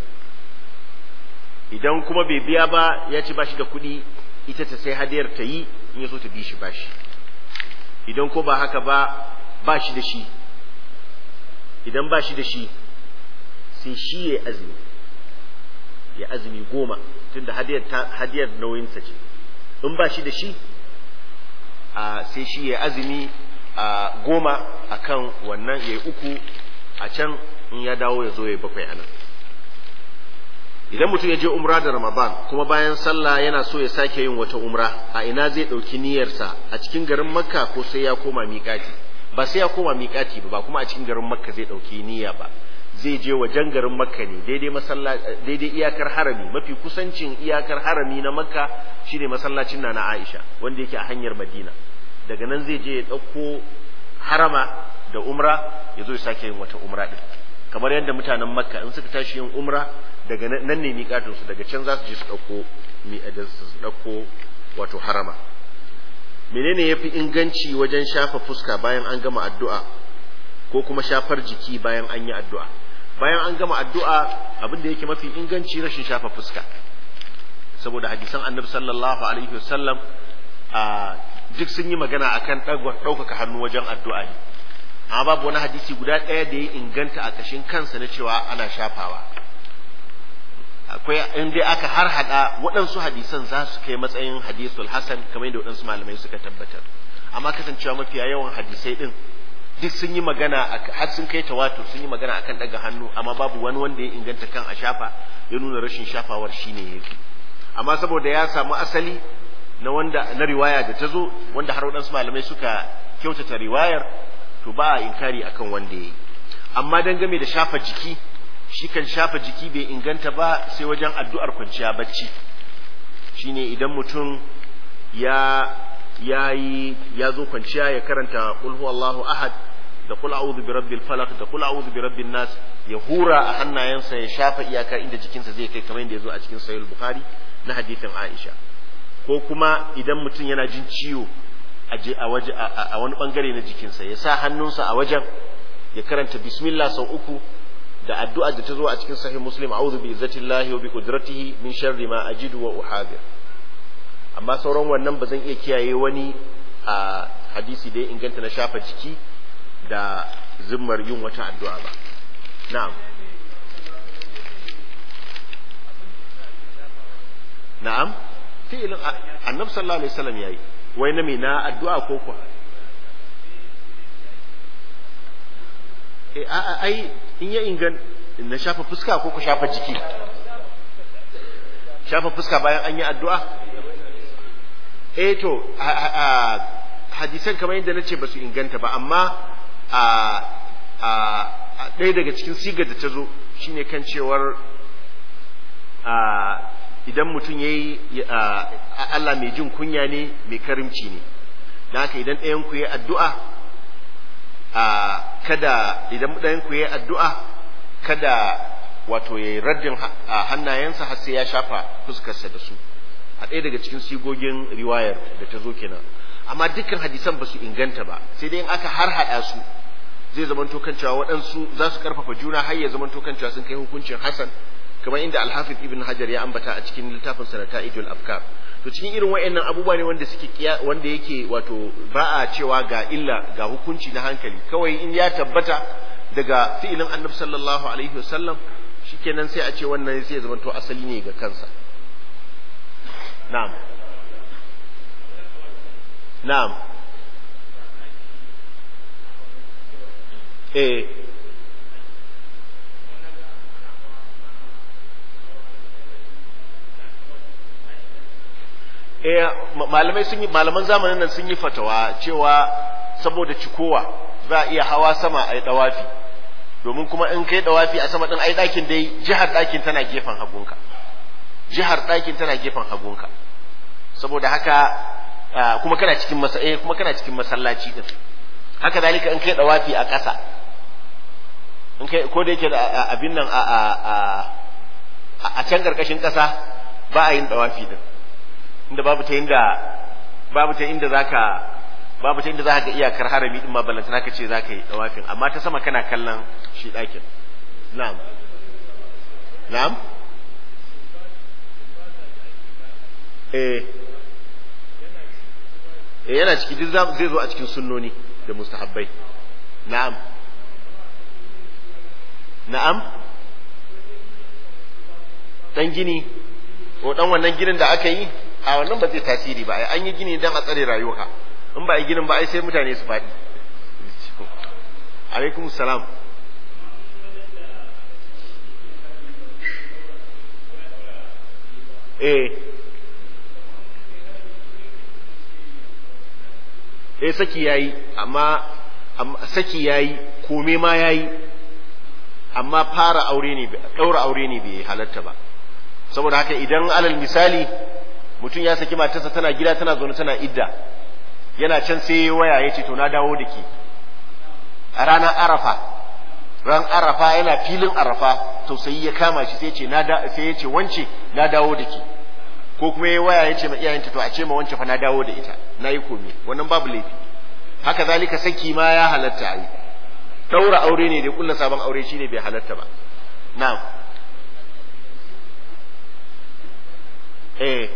idan kuma bai biya ba ya ci bashi da kuɗi ita ta sai hadiyar ta yi in ya so ta bi shi bashi idan ko ba haka ba ba shi da shi idan ba shi da shi sai shi ya azumi ya azumi goma tunda hadiyar hadiyar nauyinsa ce in ba shi da shi a sai shi ya azumi a goma akan wannan ya yi uku a can in ya dawo ya zo ya bakwai anan idan mutum ya je umra da ramadan kuma bayan sallah yana so ya sake yin wata umra a ina zai ɗauki niyyarsa a cikin garin makka ko sai ya koma miƙati ba sai ya koma miƙati ba ba kuma a cikin garin makka zai ɗauki niyya ba zai je wajen garin makka ne daidai masalla daidai iyakar harami mafi kusancin iyakar harami na makka shine masallacin na na aisha wanda yake a hanyar madina daga nan zai je ya ɗauko harama da umra ya zo ya sake yin wata umra ɗin kamar yadda mutanen makka in suka tashi yin umra daga nan ne miƙatinsu daga can za su je su ɗauko su ɗauko wato harama menene ya fi inganci wajen shafa fuska bayan an gama addu'a ko kuma shafar jiki bayan an yi addu'a bayan an gama addu'a abin da yake mafi inganci rashin shafa fuska saboda hadisan annabi sallallahu alaihi wasallam a duk sun yi magana akan ɗaukaka hannu wajen addu'a ne amma babu wani hadisi guda ɗaya da ya inganta a ƙashin kansa na cewa ana shafawa akwai in dai aka har hada waɗansu hadisan za su kai matsayin hadisul hasan kamar yadda waɗansu malamai suka tabbatar amma kasancewa mafiya yawan hadisai din duk sun yi magana har sun kai tawatur sun yi magana akan daga hannu amma babu wani wanda ya inganta kan a shafa ya nuna rashin shafawar shine yafi amma saboda ya samu asali na wanda na riwaya da ta zo wanda har waɗansu malamai suka kyautata riwayar to ba a inkari akan wanda ya yi amma dangane da shafa jiki shi kan shafa jiki bai inganta ba sai wajen addu'ar kwanciya bacci shine idan mutum ya ya yi ya zo kwanciya ya karanta qul huwallahu ahad da qul a'udhu bi rabbil falaq da qul a'udhu bi rabbin nas ya hura a hannayensa ya shafa iyaka inda jikinsa zai kai kamar yadda ya zo a cikin sahih bukhari na hadithin aisha ko kuma idan mutum yana jin ciwo a waje a wani bangare na jikinsa ya sa hannunsa a wajen ya karanta bismillah sau uku da addu'a da ta zo a cikin sahih muslim a'udhu bi izzatillahi wa bi qudratihi min sharri ma ajidu wa uhadir amma sauran wannan ba zan iya kiyaye wani a hadisi da ya inganta na shafa jiki da zimmar yin wata addu'a ba na'am na'am fi'ilin annabi sallallahu alaihi wasallam yayi wai na me na addu'a ko kuwa eh a ai in ya ingan na shafa fuska ko ku shafa jiki shafa fuska bayan an yi addu'a eh to hadisan kamar yadda nace ba su inganta ba amma a a ɗaya daga cikin sigar da ta zo shine kan cewar a idan mutum ya yi Allah mai jin kunya ne mai karimci ne da haka idan ɗayan ku ya addu'a kada idan ɗayan ku ya addu'a kada wato ya yi raddin hannayensa har sai ya shafa fuskarsa da su a ɗaya daga cikin sigogin riwayar da ta zo kenan amma dukkan hadisan ba su inganta ba sai dai in aka har haɗa su zai zamanto kan cewa waɗansu za su ƙarfafa juna har ya zamanto kan cewa sun kai hukuncin hasan kamar inda alhafiz ibn hajar ya ambata a cikin littafin sanata ijul afkar to cikin irin wayannan abubuwa ne wanda suke wanda yake wato ba a cewa ga illa ga hukunci na hankali kawai in ya tabbata daga fi'ilin annabi sallallahu alaihi wasallam shikenan sai a ce wannan sai ya zama to asali ne ga kansa na'am na'am eh eh malamai sun yi malaman zamanin nan sun yi fatawa cewa saboda cikowa za a iya hawa sama a yi dawafi domin kuma in kai dawafi a sama din ai dakin dai jihar dakin tana gefen hagunka jihar dakin tana gefen hagunka saboda haka kuma kana cikin masa eh kuma kana cikin masallaci din haka zalika in kai dawafi a ƙasa in kai ko da yake abin nan a a a can karkashin ƙasa ba a yin dawafi din inda babu ta inda babu ta inda zaka babu ta inda zaka ga iyakar harami din ma ballantana ka ce zaka yi dawafin amma ta sama kana kallon shi ɗakin na'am na'am eh eh yana ciki duk zai zo a cikin sunnoni da mustahabbai na'am na'am dan gini ko dan wannan ginin da aka yi a wannan ba zai tasiri ba an yi gini dan a tsare rayuwa in ba a yi ginin ba ai sai mutane su faɗi alaikum salam eh eh saki yayi amma saki yayi kome ma yayi amma fara aure ne daura aure ne bai halatta ba saboda haka idan alal misali mutum ya saki matarsa tana gida tana zaune tana idda yana can sai waya ya ce to na dawo da ke a ranar arafa ran arafa yana filin arafa tausayi ya kama shi sai ce na da sai ya ce wance na dawo da ke ko kuma ya waya ya ce ma iyayenta to a ce ma wance fa na dawo da ita na yi komi wannan babu laifi haka zalika saki ma ya halatta a yi daura aure ne da kulla sabon aure shine bai halatta ba na'am eh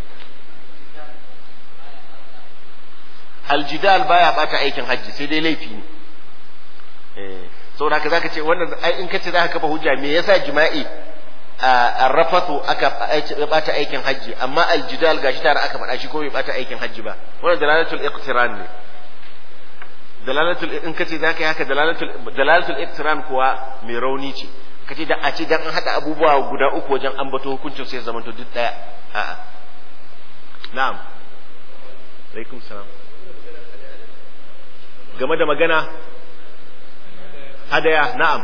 aljidal baya bata aikin hajji sai dai laifi ne eh saboda haka zaka ce wannan ai in kace zaka kafa hujja me yasa jima'i a rafatu aka bata aikin hajji amma aljidal gashi tare aka faɗa shi ko bai bata aikin hajji ba wannan dalalatul iqtiran ne dalalatul in kace zaka yi haka dalalatul dalalatul iqtiran kuwa mai rauni ce kace da a ce dan an hada abubuwa guda uku wajen ambato hukuncin sai zamanto duk daya a'a na'am alaikum salam game da magana hadaya na'am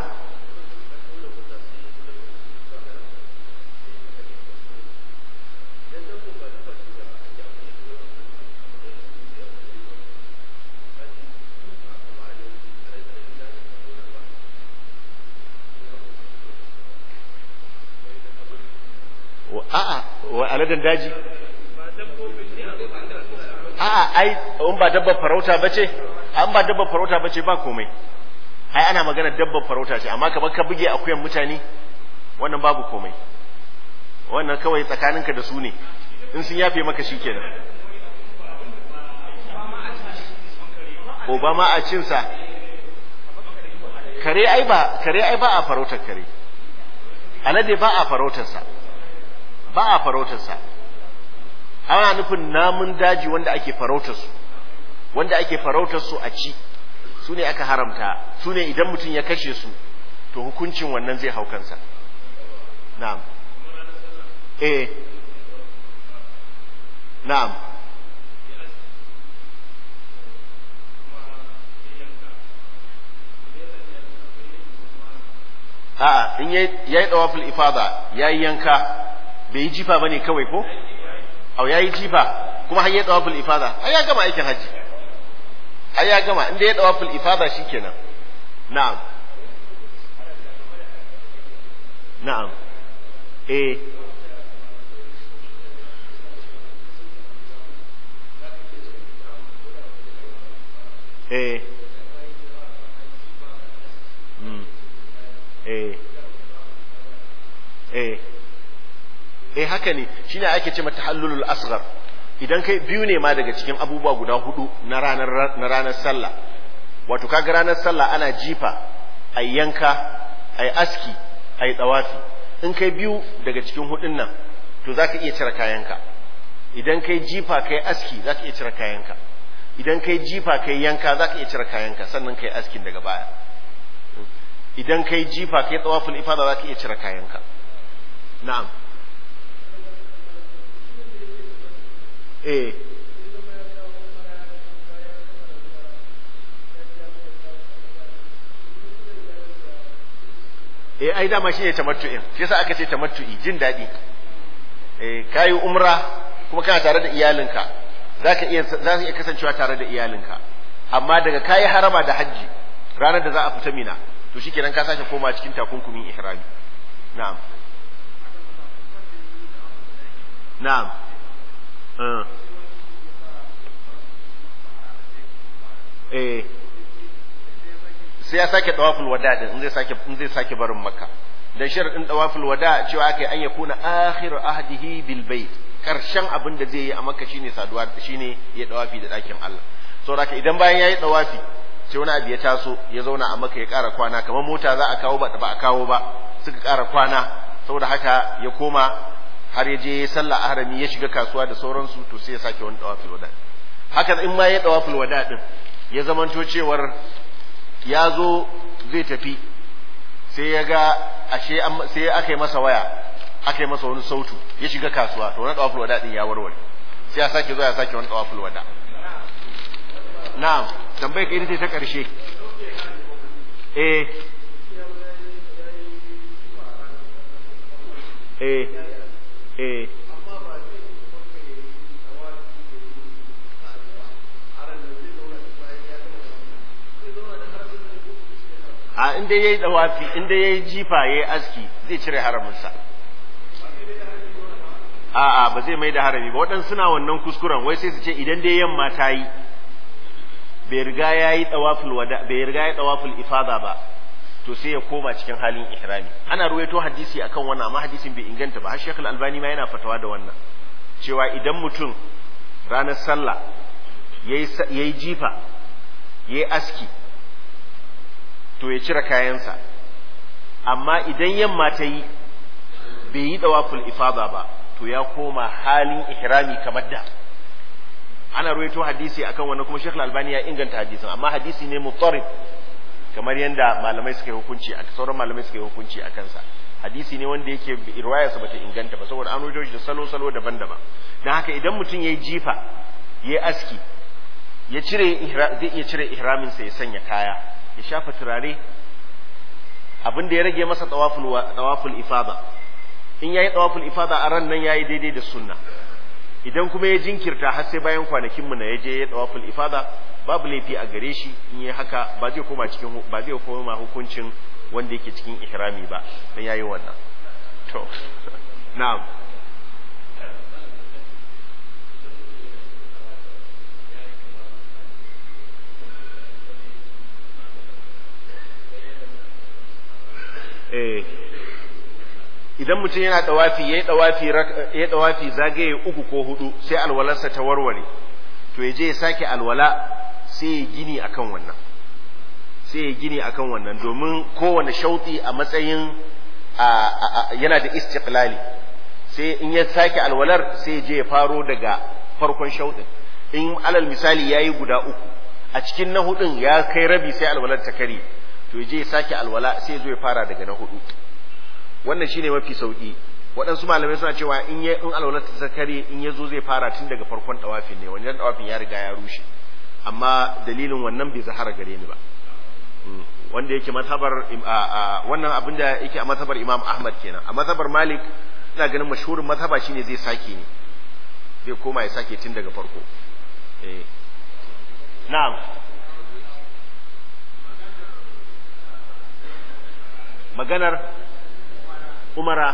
a'a wa aladan daji a'a ai in ba dabbar farauta bace an ba dabbar farauta bace ba komai ai ana magana dabbar farauta ce amma kamar ka buge akuyan mutane wannan babu komai wannan kawai tsakaninka da su ne in sun yafe maka shikenan Obama a cinsa kare ai ba kare ai ba a farautar kare alade ba a farautarsa ba a farautarsa ana nufin namun daji wanda ake farautarsu wanda ake farautarsu a ci su ne aka haramta su ne idan mutum ya kashe su to hukuncin wannan zai hau kansa na'am eh na'am a'a in yayi yayi tawaful ifada yayi yanka bai yi jifa bane kawai ko au yayi jifa kuma har yayi tawaful ifada ai ya gama aikin haji ai ya gama inda ya tawaful ifada shikenan na'am na'am eh eh mm. eh eh eh haka ne shine ake ce mata tahallulul asghar idan kai biyu ne ma daga cikin abubuwa guda hudu na ranar na ranar sallah wato kaga ranar sallah ana jifa ai yanka ai aski ai tsawafi in kai biyu daga cikin hudun nan to zaka iya cire kayanka idan kai jifa kai aski zaka iya cire kayanka idan kai jifa kai yanka zaka iya cire kayanka sannan kai askin daga baya idan kai jifa kai tsawaful ifada zaka iya cire kayanka na'am eh eh ai dama shine tamattu'in shi yasa aka ce tamattu'i jin daɗi eh kayi umra kuma kana tare da iyalinka zaka iya za ka iya kasancewa tare da iyalinka amma daga kayi harama da hajji ranar da za a fita mina to shikenan ka sake koma cikin takunkumin ihrami na'am na'am eh sai ya sake tawaful wada din in zai sake in zai sake barin makka dan sharadin tawaful wada cewa aka an yakuna akhir ahdihi bil bait karshen abin da zai yi a makka shine saduwa shine ya tawafi da dakin Allah saboda idan bayan yayi tawafi sai wani abu ya taso ya zauna a makka ya ƙara kwana kamar mota za a kawo ba ba a kawo ba suka ƙara kwana saboda haka ya koma har ya je ya sallah a harami ya shiga kasuwa da sauransu to sai ya sake wani tawaful wada haka in ma ya tawaful wada din ya zamanto cewar ya zo zai tafi sai ya ga ashe sai aka yi masa waya aka yi masa wani sautu ya shiga kasuwa to wani tawaful wada din ya warware sai ya sake zo ya sake wani tawaful wada na'am tambayar ka ita ce ta karshe eh eh eh a inda yayi dawafi inda yayi jifa yayi aski zai cire haraminsa a a ba zai mai da harami ba waɗansu suna wannan kuskuren wai sai su ce idan dai yamma ta yi bai riga yayi dawaful wada bai riga yayi dawaful ifada ba to sai ya koma cikin halin ihrami ana ruwaito hadisi akan wannan amma hadisin bai inganta ba har Sheikh Al-Albani ma yana fatawa da wannan cewa idan mutum ranar sallah yayi yayi jifa yayi aski to ya cire kayansa amma idan yamma ta yi bai yi dawaful ifada ba to ya koma halin ihrami kamar da ana ruwaito hadisi akan wannan kuma Sheikh Al-Albani ya inganta hadisin amma hadisi ne mutarib kamar yadda malamai suka yi hukunci a sauran malamai suka yi hukunci a kansa hadisi ne wanda yake riwaya sa bata inganta ba saboda an rubuto shi da salo salo daban-daban dan haka idan mutum yayi jifa yayi aski ya cire zai iya cire ihramin sa ya sanya kaya ya shafa turare abin da ya rage masa tawaful tawaful ifada in yayi tawaful ifada a ran nan yayi daidai da sunna idan kuma ya jinkirta har sai bayan kwanakin mu na yaje ya tawaful ifada babu laifi a gare shi in yi haka ba zai koma cikin ba zai koma hukuncin wanda yake cikin ihrami ba dan yayi wannan to na'am eh idan mutum yana dawafi yayi dawafi yayi dawafi zagaye uku ko hudu sai alwalarsa ta warware to ya je ya sake alwala sai ya gini akan wannan sai ya gini akan wannan domin kowane shauti a matsayin yana da istiqlali sai in ya sake alwalar sai ya je ya faro daga farkon shautin in alal misali yayi guda uku a cikin na hudun ya kai rabi sai alwalar ta kare to ya je ya sake alwala sai ya zo ya fara daga na hudu wannan shine mafi sauki waɗansu malamai suna cewa in ya in alwala ta zakari in ya zo zai fara tun daga farkon dawafin ne wannan dawafin ya riga ya rushe amma dalilin wannan bai zahara gare ni ba wanda yake mazhabar wannan abin da yake a mazhabar Imam Ahmad kenan a mazhabar Malik ina ganin mashhurin mazhaba shine zai sake ne zai koma ya sake tun daga farko eh na'am maganar umara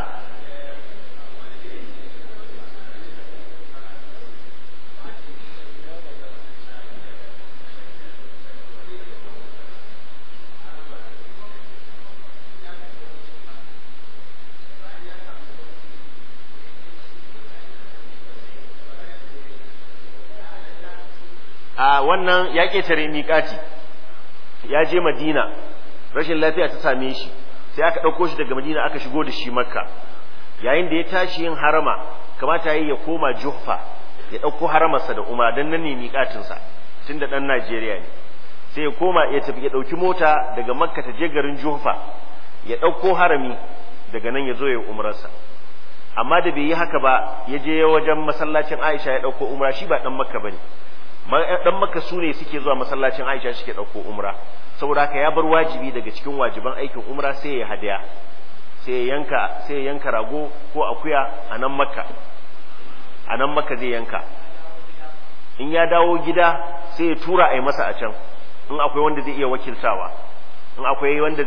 a wannan ya ƙetare miƙati ya je madina rashin lafiya ta same shi sai aka ɗauko shi daga madina aka shigo da shi makka yayin da ya tashi yin harama kamata ya yi ya koma juhfa ya ɗauko haramarsa da umra don nan ne miƙatinsa tun da ɗan najeriya ne sai ya koma ya tafi ya ɗauki mota daga makka ta je garin juhfa ya ɗauko harami daga nan ya zo ya umrarsa amma da bai yi haka ba ya je wajen masallacin aisha ya ɗauko umra shi ba ɗan makka ba ne ɗan makka su ne suke zuwa masallacin aisha suke ɗauko umra saboda haka ya bar wajibi daga cikin wajiban aikin umra sai ya hadaya sai ya yanka sai ya yanka rago ko akuya a nan makka a nan makka zai yanka in ya dawo gida sai ya tura a yi masa a can in akwai wanda zai iya wakiltawa in akwai wanda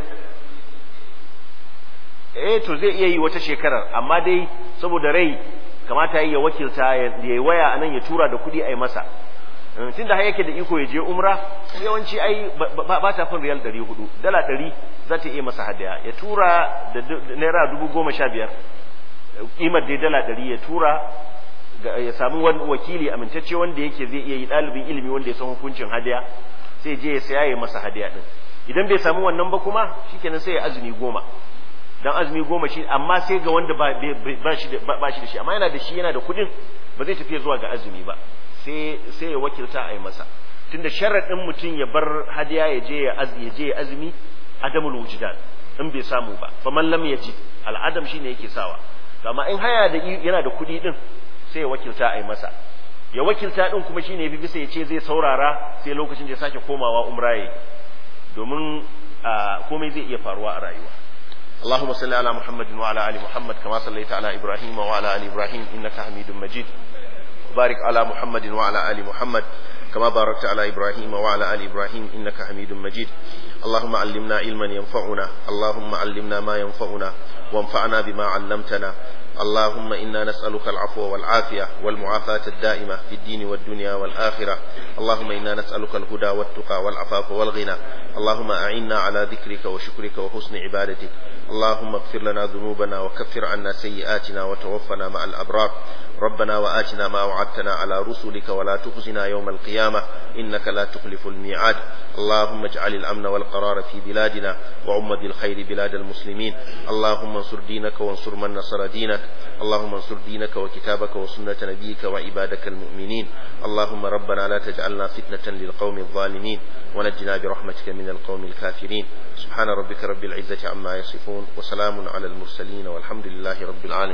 eh to zai iya yi wata shekarar amma dai saboda rai kamata ya wakilta ya yi waya anan ya tura da kuɗi a yi masa tunda har yake da iko ya je umra yawanci ai ba ta fin riyal ɗari hudu dala ɗari za ta iya masa hadaya ya tura da naira dubu goma sha biyar kimar dai dala ɗari ya tura ya samu wani wakili amintacce wanda yake zai iya yi ɗalibin ilimi wanda ya san hukuncin hadaya sai je ya saya ya masa hadaya ɗin idan bai samu wannan ba kuma shikenan sai ya azumi goma dan azumi goma shi amma sai ga wanda ba shi da shi amma yana da shi yana da kuɗin ba zai tafiya zuwa ga azumi ba sai ya wakilta a yi masa tunda sharaɗin mutum ya bar hadiya ya je ya je azumi adamul wujudan in bai samu ba fa man lam yajid al'adam shine yake sawa amma in haya da yana da kuɗi din sai ya wakilta a yi masa ya wakilta din kuma shine yafi bisa ya ce zai saurara sai lokacin da ya sake komawa umra yayi domin komai zai iya faruwa a rayuwa اللهم صل على محمد وعلى ال محمد كما صليت على ابراهيم وعلى ال ابراهيم انك حميد مجيد بارك على محمد وعلى آل محمد كما باركت على إبراهيم وعلى آل إبراهيم إنك حميد مجيد اللهم علمنا علما ينفعنا اللهم علمنا ما ينفعنا وانفعنا بما علمتنا اللهم إنا نسألك العفو والعافية والمعافاة الدائمة في الدين والدنيا والآخرة اللهم إنا نسألك الهدى والتقى والعفاف والغنى اللهم أعنا على ذكرك وشكرك وحسن عبادتك اللهم اغفر لنا ذنوبنا وكفر عنا سيئاتنا وتوفنا مع الأبرار ربنا وآتنا ما وعدتنا على رسلك ولا تخزنا يوم القيامة إنك لا تخلف الميعاد اللهم اجعل الأمن والقرار في بلادنا وعمد الخير بلاد المسلمين اللهم انصر دينك وانصر من نصر دينك اللهم انصر دينك وكتابك وسنة نبيك وعبادك المؤمنين اللهم ربنا لا تجعلنا فتنة للقوم الظالمين ونجنا برحمتك من القوم الكافرين سبحان ربك رب العزة عما يصفون وسلام على المرسلين والحمد لله رب العالمين